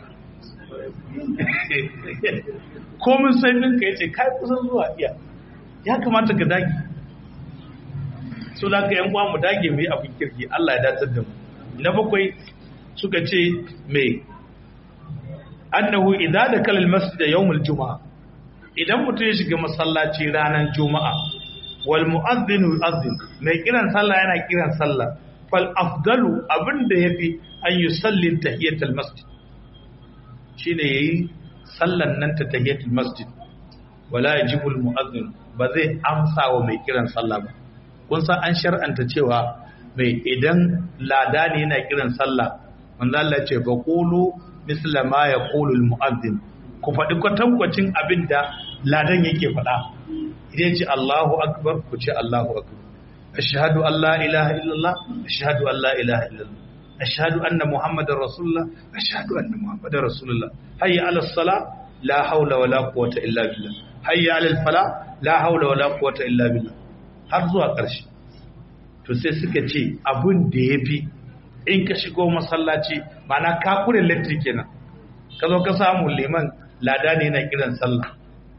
komin sai ɗinka ya ce kai kusan zuwa iyaka ya kamata ka dage so da ka yan uwa mu dage mu yi abin kirki Allah ya datar da mu na bakwai suka ce me annahu idza dakala almasjid yawm aljumaa idan mutum ya shiga masallaci ranar juma'a wal mu'adhdhin yu'adhdhin mai kiran sallah yana kiran sallah fal afdalu abinda yafi an yusalli tahiyatul masjid shine yayi sallan nan ta tahiyatul masjid wala yajibu al mu'adhdhin ba zai amsa wa mai kiran sallah ba kun san an shar'anta cewa mai idan lada ne yana kiran sallah manzo Allah ya ce fa qulu misla ma yaqulu al mu'adhdhin ku faɗi kwatankwacin abinda ladan yake faɗa idan ce Allahu akbar ku ce Allahu akbar ashhadu an la ilaha illallah ashhadu an la ilaha illallah ashhadu anna muhammadar rasulullah ashhadu anna muhammadar rasulullah hayya ala sala la haula wala quwwata illa billah hayya ala fala la haula wala quwwata illa billah har zuwa ƙarshe to sai suka ce abun da yafi in ka shigo masallaci ma'ana ka kure electric kenan ka zo ka samu liman lada ne na kiran sallah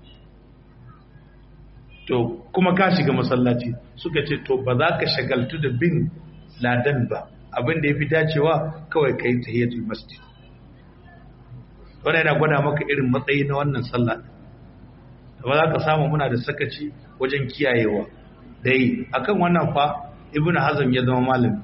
to kuma ka shiga masallaci suka ce to ba za ka shagaltu da bin ladan ba abin da ya fi dacewa kawai ka yi tahiyatul masjid wannan yana gwada maka irin matsayi na wannan sallah da ba za ka samu muna da sakaci wajen kiyayewa da yi akan wannan fa ibn hazm ya zama malami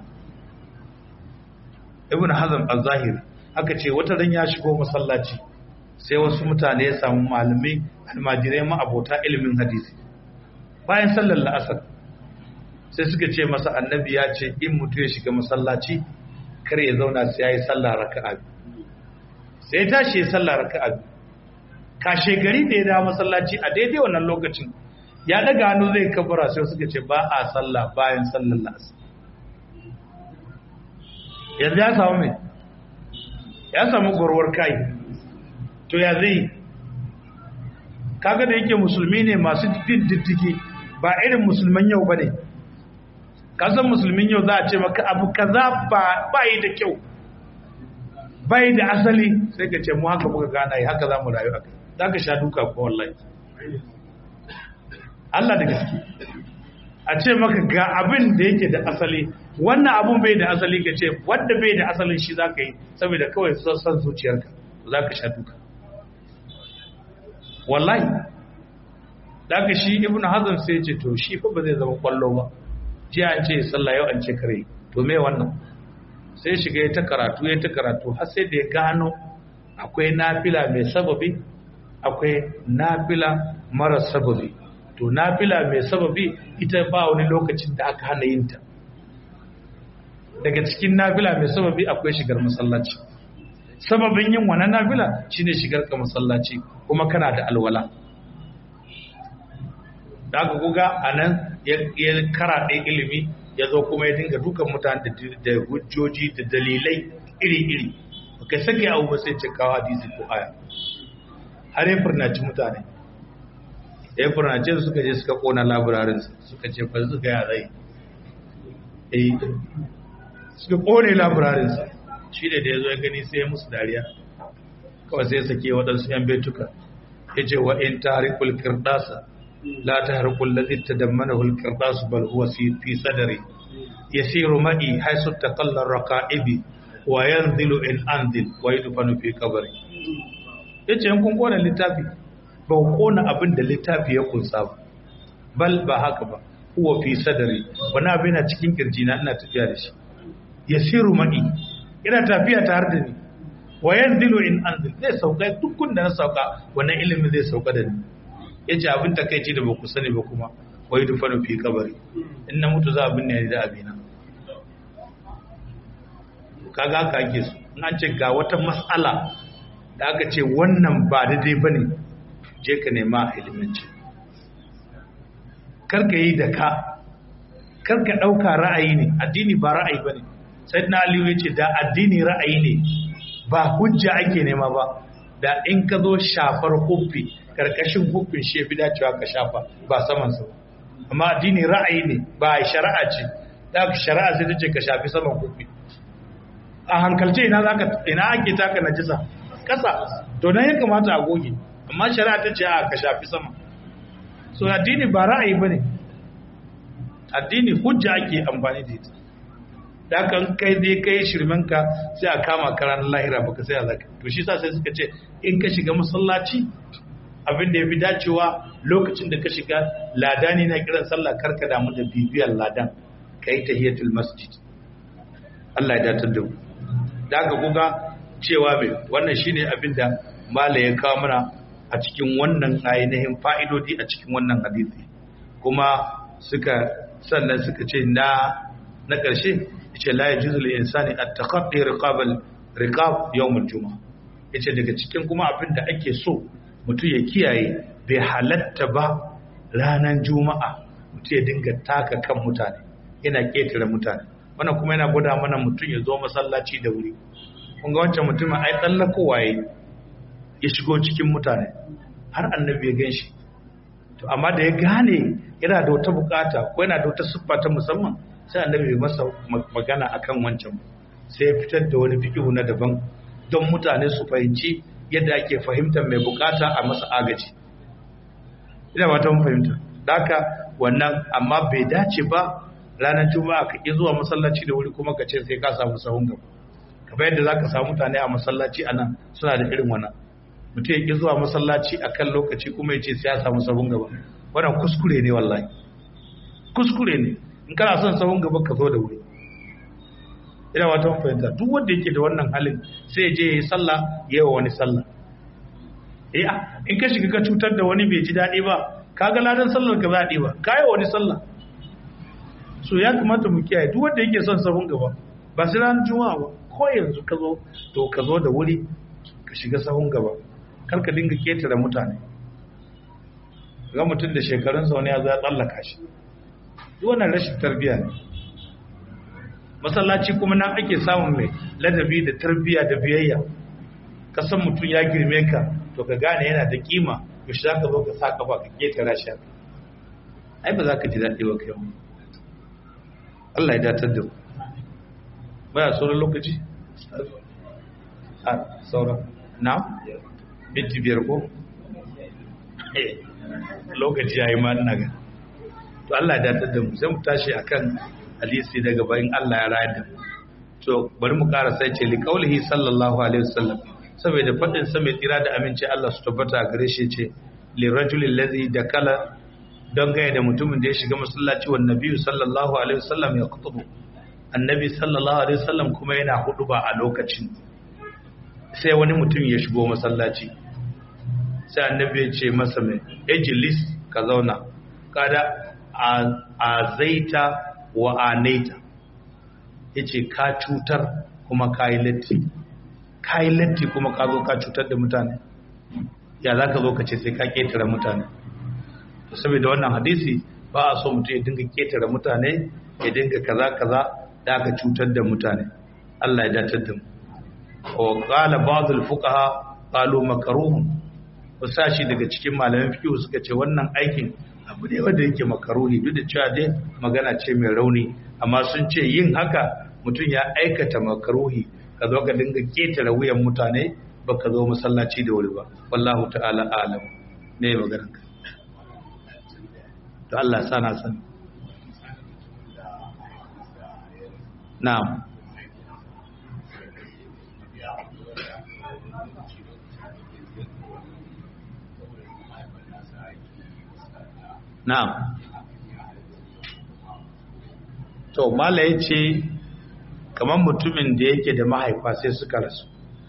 ibn hazm az-zahiri aka ce wata ran ya shigo masallaci sai wasu mutane ya samu malamai almajirai ma abota ilimin hadisi bayan sallar la'asar sai suka ce masa annabi ya ce in mutu ya shiga masallaci kar ya zauna sai ya yi sallah raka'a sai ya tashi ya sallah raka'a kashe gari da ya dawo masallaci a daidai wannan lokacin ya daga hannu zai kabura sai suka ce ba a sallah bayan sallar la'asar yanzu ya samu mai ya samu gwarwar kai to ya zai kaga da yake musulmi ne masu bin diddigi ba irin musulman yau ba ne kasan musulmin yau za a ce maka abu kaza ba yi da kyau bai da asali sai ka ce mu haka muka gana yi haka za mu rayu haka za ka sha duka ko wallahi Allah da gaske a ce maka ga abin da yake da asali wannan abun bai da asali ka ce wanda bai da asalin shi za ka yi saboda kawai son zuciyarka za ka sha duka wallahi da ka shi ibn hazm sai ce to shi fa ba zai zama kwallo ba jiya an ce sallah yau an ce kare to me wannan sai shiga ya ta karatu ya ta karatu har sai da ya gano akwai nafila mai sababi akwai nafila mara sababi to nafila mai sababi ita ba wani lokacin da aka hana yin ta daga cikin nafila mai sababi akwai shigar masallaci sababin yin wannan nafila shine shigar ka masallaci kuma kana da alwala da aka kuga anan ya karaɗe ilimi ya zo kuma ya dinga dukan mutane da hujjoji da dalilai iri-iri kai sake abu ba sai cikawa hadisi ko aya har ya furnaci mutane ya furnace su suka je suka kona labirarin suka ce ba su gaya zai eh suka kone labirarin shi da ya zo ya gani sai ya musu dariya kawai sai ya sake waɗansu yan betuka ya ce wa in tarikul kirdasa لا تهرق الذي تدمنه القرطاس بل هو في صدري يسير معي حيث تقل الرقائب وينزل إن أنزل ويدفن في قبري yace in kun kona littafi ba ku kona abin da littafi ya kunsa ba bal ba haka ba huwa fi sadari wani abin na cikin kirjina ina tafiya da shi yasiru ma'i ina tafiya tare da ni wa yanzilu in anzil zai sauka dukkan da na sauka wannan ilimin zai sauka da ni ya ce abin takaici da ba ku sani ba kuma wai dufa fi kabari in na mutu za a binne da abina kaga haka ake su in an ce ga wata matsala da aka ce wannan ba daidai ba ne je ka nema a iliminci karka yi da ka karka ɗauka ra'ayi ne addini ba ra'ayi ba ne sai na aliyu ya ce da addini ra'ayi ne ba hujja ake nema ba da in ka zo shafar huffi karkashin hukun shi ya fi dacewa ka shafa ba samansa ba amma addini ra'ayi ne ba shari'a ce da ka shari'a sai ta ce ka shafi saman hukun a hankalce ina zaka ina ake taka najisa kasa to nan ya kamata a goge amma shari'a ta ce a ka shafi sama so addini ba ra'ayi bane addini hujja ake amfani da ita da kan kai zai kai shirmanka sai a kama karan lahira baka sai a zaka to shi sa sai suka ce in ka shiga masallaci abin da ya fi dacewa lokacin da ka shiga ladani na kiran sallah karka damu da bibiyar ladan ka yi tahiyatul masjid Allah ya datar da mu da aka kuga cewa mai wannan shine abin da mala ya kawo mana a cikin wannan ainihin fa'idodi a cikin wannan hadisi kuma suka sannan suka ce na na ƙarshe yace la yajuzu lil insani at-taqaddi riqab riqab yawm al-jumu'ah yace daga cikin kuma abin da ake so mutum ya kiyaye bai halatta ba ranar juma'a mutum ya dinga taka kan mutane yana ƙetare mutane wannan kuma yana gwada mana mutum ya zo masallaci da wuri kun ga wancan mutumin ai tsallakowa ya ya shigo cikin mutane har annabi ya gan shi to amma da ya gane yana da wata bukata ko yana da wata siffa ta musamman sai annabi ya masa magana akan wancan sai ya fitar da wani fikihu na daban don mutane su fahimci yadda ake fahimtar mai bukata a masa agaji ina ba ta mun fahimta haka wannan amma bai dace ba ranar juma'a ka ƙi zuwa masallaci da wuri kuma ka ce sai ka samu sahun gaba kamar yadda za ka samu mutane a masallaci a nan suna da irin wannan mutum ya ƙi zuwa masallaci a kan lokaci kuma ya ce sai ya samu sahun gaba wannan kuskure ne wallahi kuskure ne in kana son sahun gaba ka zo da wuri ina wata mun fahimta duk wanda yake da wannan halin sai ya je ya yi sallah ya yi wa wani sallah eh in ka shiga ka cutar da wani bai ji daɗi ba kaga ladan sallar ka zaɗi ba kayi wani sallah so ya kamata mu kiyaye duk wanda yake son sahun gaba ba sai ranar juma'a ba ko yanzu ka zo to ka zo da wuri ka shiga sahun gaba kar ka dinga ketare mutane ga mutum da shekarun sa wani ya zo ya tsallaka shi duk wannan rashin tarbiyya ne masallaci kuma nan ake samun mai ladabi da tarbiyya da biyayya ka san mutum ya girme ka to ka gane yana da kima yaushe za ka zo ka sa kafa ka ketara shi ai ba za ka ji daɗi ba kai Allah ya datar da mu baya sauran lokaci a sauran na minti biyar ko lokaci ya yi ma ina ga to Allah ya datar da mu sai mu tashi akan hadisi daga bayan Allah ya rayar da mu to bari mu ƙara sai ce liqaulihi sallallahu alaihi wasallam saboda fadin sa mai tsira da aminci Allah su tabbata a gare shi ce lirajulil ladhi dakala don gaya da mutumin da ya shiga masallaci wa nabiyu sallallahu alaihi wasallam ya kutubu annabi sallallahu alaihi wasallam kuma yana hudu ba a lokacin sai wani mutum ya shigo masallaci sai annabi ya ce masa mai ejilis ka zauna kada a zaita wa anaita ya ce ka cutar kuma ka yi latti ka yi latti kuma ka zo ka cutar da mutane ya za ka zo ka ce sai ka ƙetare mutane saboda wannan hadisi ba a so mutum ya dinga ketare mutane ya dinga kaza kaza da aka cutar da mutane Allah ya datar da mu wa qala ba'd al-fuqaha qalu makruh wasashi daga cikin malaman fiqh suka ce wannan aikin abu ne wanda yake makaruhi duk da cewa dai magana ce mai rauni amma sun ce yin haka mutum ya aikata makaruhi ka zo ka dinga ketare wuyan mutane baka zo masallaci da wuri ba wallahu ta'ala a'lam ne maganar ka to Allah sana san na'am na'am to mala yace kamar mutumin da yake da mahaifa sai suka rasu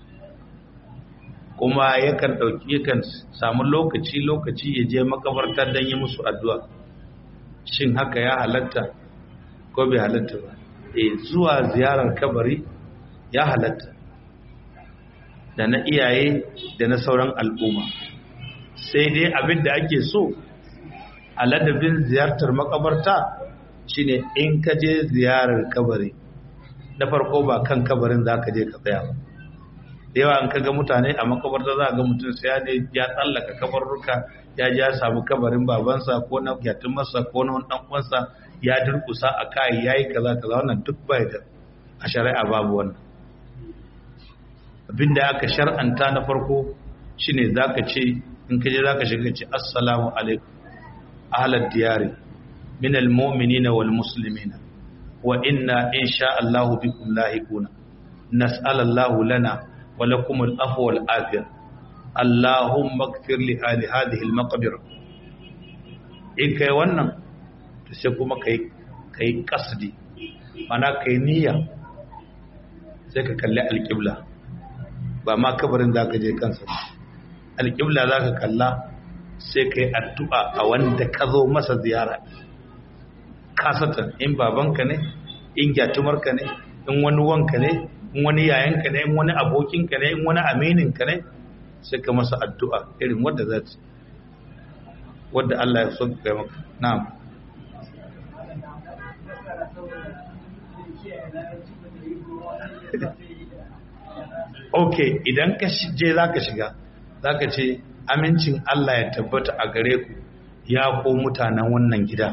kuma yakan dauki yakan samu lokaci lokaci ya je makabarta don yi musu addu'a shin haka ya halatta ko bai halatta ba eh zuwa ziyarar kabari ya halatta da na iyaye da na sauran al'umma sai dai abin da ake so a ladabin ziyartar makabarta shine in ka je ziyarar kabari na farko ba kan kabarin za ka je ka tsaya ba da yawa an kaga mutane a makabarta za ga mutum sai ya ya tsallaka kabarruka ya ja samu kabarin babansa ko na yatin masa ko na wani uwansa ya durkusa a kai yayi kaza kaza wannan duk bai da a shari'a babu wannan abinda aka shar'anta na farko shine zaka ce in kaje zaka shiga ce assalamu alaikum ahlad diyari min almu'minina wal muslimina wa inna insha Allah bikum lahiquna nas'alallahu lana ولكم الأفو والآفية اللهم اغفر لأهل هذه المقبرة in kai wannan to sai kuma kai kai kasdi mana kai niyya sai ka kalli alƙibla ba ma kabarin za ka je kansa alƙibla za ka kalla sai ka yi addu'a a wanda ka zo masa ziyara kasatan in babanka ne in gyatumarka ne in wani wanka ne in wani yayanka ne in wani abokinka ne in wani amininka ne sai ka masa addu'a irin wadda za ta wadda Allah ya so ga maka na'am ok idan ka je za ka shiga za ka ce amincin Allah ya tabbata a gare ku ya ko mutanen wannan gida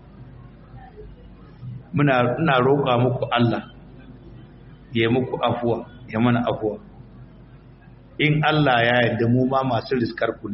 muna roƙa muku Allah ya muku afuwa ya mana afuwa in Allah ya yarda mu ma masu riskar ku ne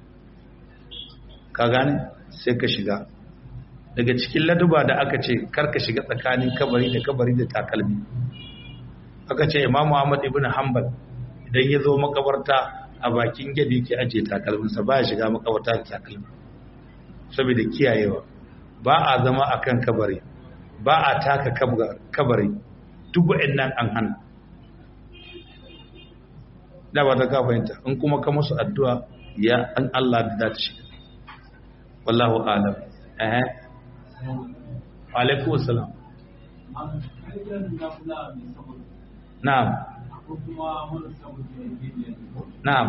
ka gane sai ka shiga daga cikin laduba da aka ce karka shiga tsakanin kabari da kabari da takalmi aka ce imam Muhammad ibn Hanbal idan ya zo makabarta a bakin gadi ke aje takalminsa ba ya shiga makabarta da takalmi saboda kiyayewa ba a zama akan kabari ba a taka kabari duk wa'annan an hana da ba ta ka fahimta in kuma ka musu addu'a ya an Allah da ta shiga wallahu alam eh alaikum assalam na'am na'am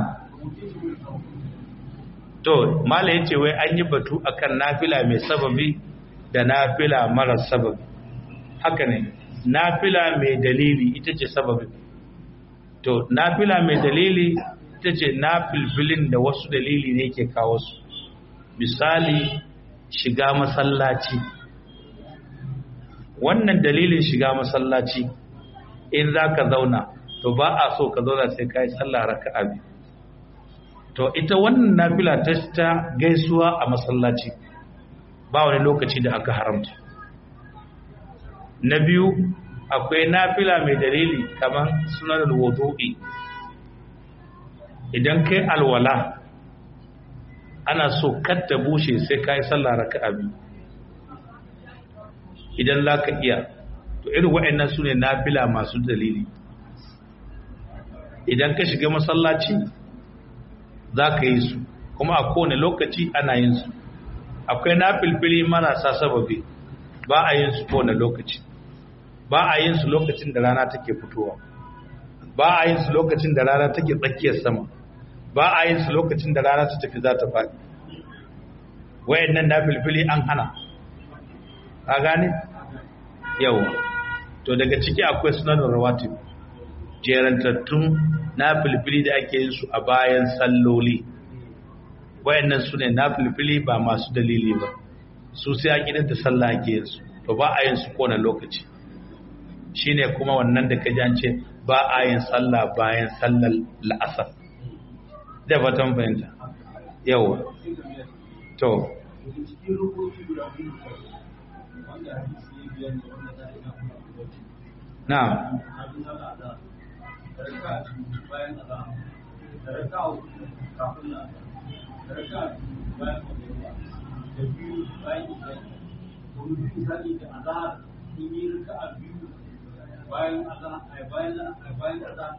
to mala yace wai an yi batu akan nafila mai sababi da nafila mara sababi haka ne nafila mai dalili ita ce sababi to nafila mai dalili ita ce nafilfilin da wasu dalili ne ke kawo su misali shiga masallaci wannan dalilin shiga masallaci in za ka zauna to ba a so ka zauna sai ka yi sallah raka'a biyu to ita wannan nafila ta ta gaisuwa a masallaci ba wani lokaci da aka haramta na biyu akwai nafila mai dalili kamar sunan wudu'i idan kai alwala ana so katta bushe sai ka yi sallah raka'a biyu idan za ka iya to irin waɗannan su ne nafila masu dalili idan ka shiga masallaci za ka yi su kuma a kowane lokaci ana yin su akwai nafilfili marasa sababi ba a yin su kowane lokaci ba a yin su lokacin da rana take fitowa ba a yin su lokacin da rana take tsakiyar sama ba a yin su lokacin da rana ta tafi za ta faɗi wayannan nafilfili an hana ka gane yawa to daga ciki akwai sunanin rawatib jerantattun nafilfili da ake yin su a bayan salloli wayannan su ne nafilfili ba masu dalili ba su sai a gidan da sallah ake yin su to ba a yin su kowane lokaci shine kuma wannan da ka jance ba a yin sallah bayan sallar la'asar da fatan fahimta yawa to na bayan bayan bayan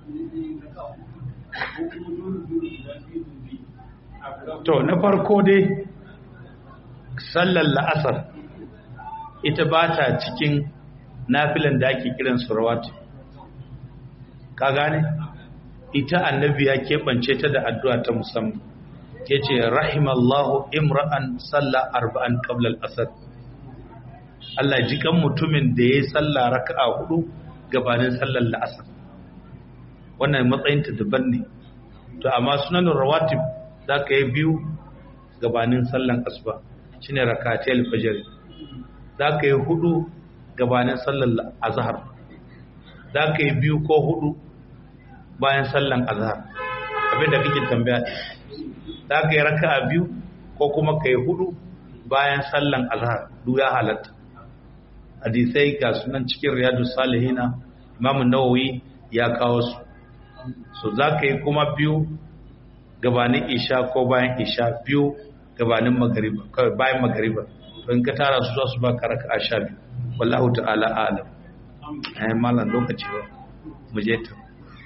to na farko dai sallar la'asar ita ba ta cikin nafilan da ake kiran surawat ka gane ita annabi ya keɓance ta da addu'a ta musamman ya ce rahimallahu imra'an salla arba'an qablal asar Allah ji kan mutumin da ya yi salla raka'a hudu gabanin sallar la'asar wannan matsayinta daban ne to amma sunanin rawatib za ka yi biyu gabanin sallan asuba shine rakatiyar fajr za ka yi hudu gabanin sallan azhar za ka yi biyu ko hudu bayan sallan azhar abinda kake tambaya za ka yi raka'a biyu ko kuma ka yi hudu bayan sallan azhar duk ya halatta hadisai ga sunan cikin riyadu salihina imamun nawawi ya kawo su so za ka yi kuma biyu gabanin isha ko bayan isha biyu gabanin magariba kawai bayan magariba don ka tara su za su ba ka raka a sha biyu wallahu ta'ala alam ayi malam lokaci ba mu je ta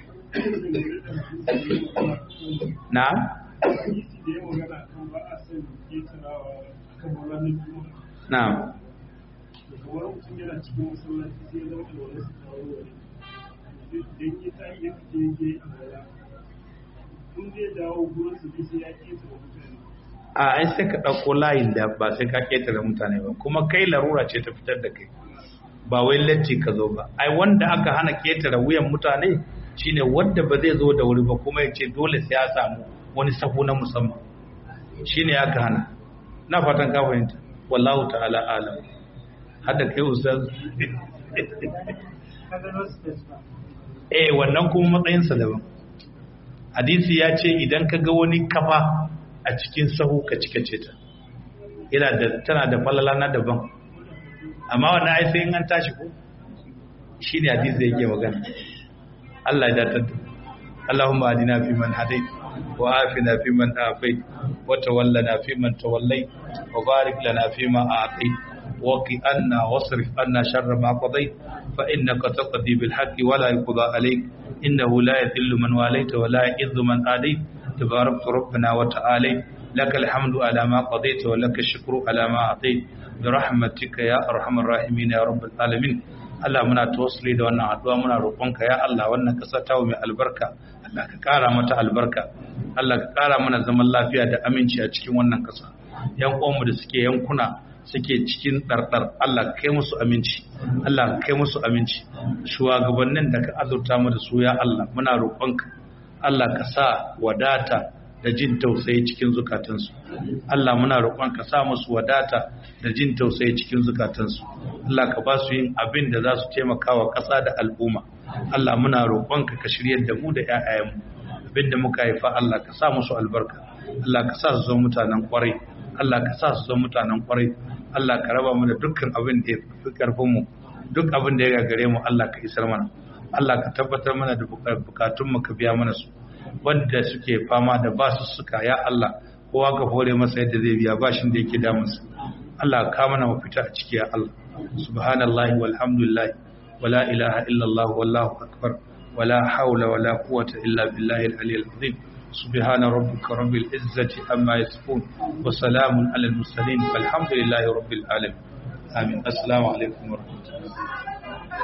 na na kamar mutum yana cikin masallaci sai ya zama alwala su kawo wani idan ya tayi ya fice ya je alwala in zai dawo gurin su sai ya kesa wa mutane a ai sai ka ɗauko layin da ba sai ka ƙetare mutane ba kuma kai larura ce ta fitar da kai ba wai latti ka zo ba ai wanda aka hana ketare wuyan mutane shine wanda ba zai zo da wuri ba kuma ya ce dole sai ya samu wani sahu na musamman shine aka hana na fatan ka fahimta wallahu ta'ala alam hada kai ustaz eh wannan kuma matsayinsa daban hadisi ya ce idan ka ga wani kafa a cikin sahu ka cika ce ta yana da tana da falala na daban amma wannan ai sai in an tashi ko shine hadisi yake magana Allah ya datar da Allahumma adina fi man hadait wa afina fi man afait wa tawallana fi man tawallait wa barik lana fi ma a'tait wa qi anna wasrif anna sharra ma qadait fa innaka taqdi bil haqqi wa la yuqda alayk innahu la yadhillu man walayta wa la yu'izzu man adait tabarakta rabbana wa ta'ala لك الحمد على ما قضيت ولك الشكر على ما أعطيت برحمتك يا أرحم الراحمين يا رب العالمين Allah muna tawassuli da wannan addu'a muna roƙonka ya Allah wannan ƙasa ta mai albarka Allah ka ƙara mata albarka Allah ka ƙara mana zaman lafiya da aminci a cikin wannan ƙasa yan uwanmu da suke yankuna suke cikin ɗarɗar Allah ka kai musu aminci Allah ka kai musu aminci shugabannin da ka azurta mu da su ya Allah muna roƙonka Allah ka sa wadata da jin tausayi cikin zukatansu Allah muna roƙon ka sa musu wadata da jin tausayi cikin zukatansu Allah ka ba su yin abin da za su taimaka wa ƙasa da al'umma Allah muna roƙon ka ka shiryar da mu da ƴaƴayenmu abin da muka haifa Allah ka sa musu albarka Allah ka sa su zama mutanen ƙwarai Allah ka sa su zama mutanen ƙwarai Allah ka raba mu da dukkan abin da ya fi ƙarfin mu duk abin da ya gagare mu Allah ka isar mana Allah ka tabbatar mana da bukatun mu ka biya mana su wanda suke fama da basu suka ya Allah kowa ka hore masa yadda zai biya bashin da yake damunsa Allah ka mana mafita a ciki ya Allah subhanallahi walhamdulillah wala ilaha illallah wallahu akbar wala hawla wala quwwata illa billahi al-aliyyil azim سبحان ربك رب العزة عما يصفون وسلام على المرسلين والحمد لله رب العالمين آمين السلام عليكم ورحمة الله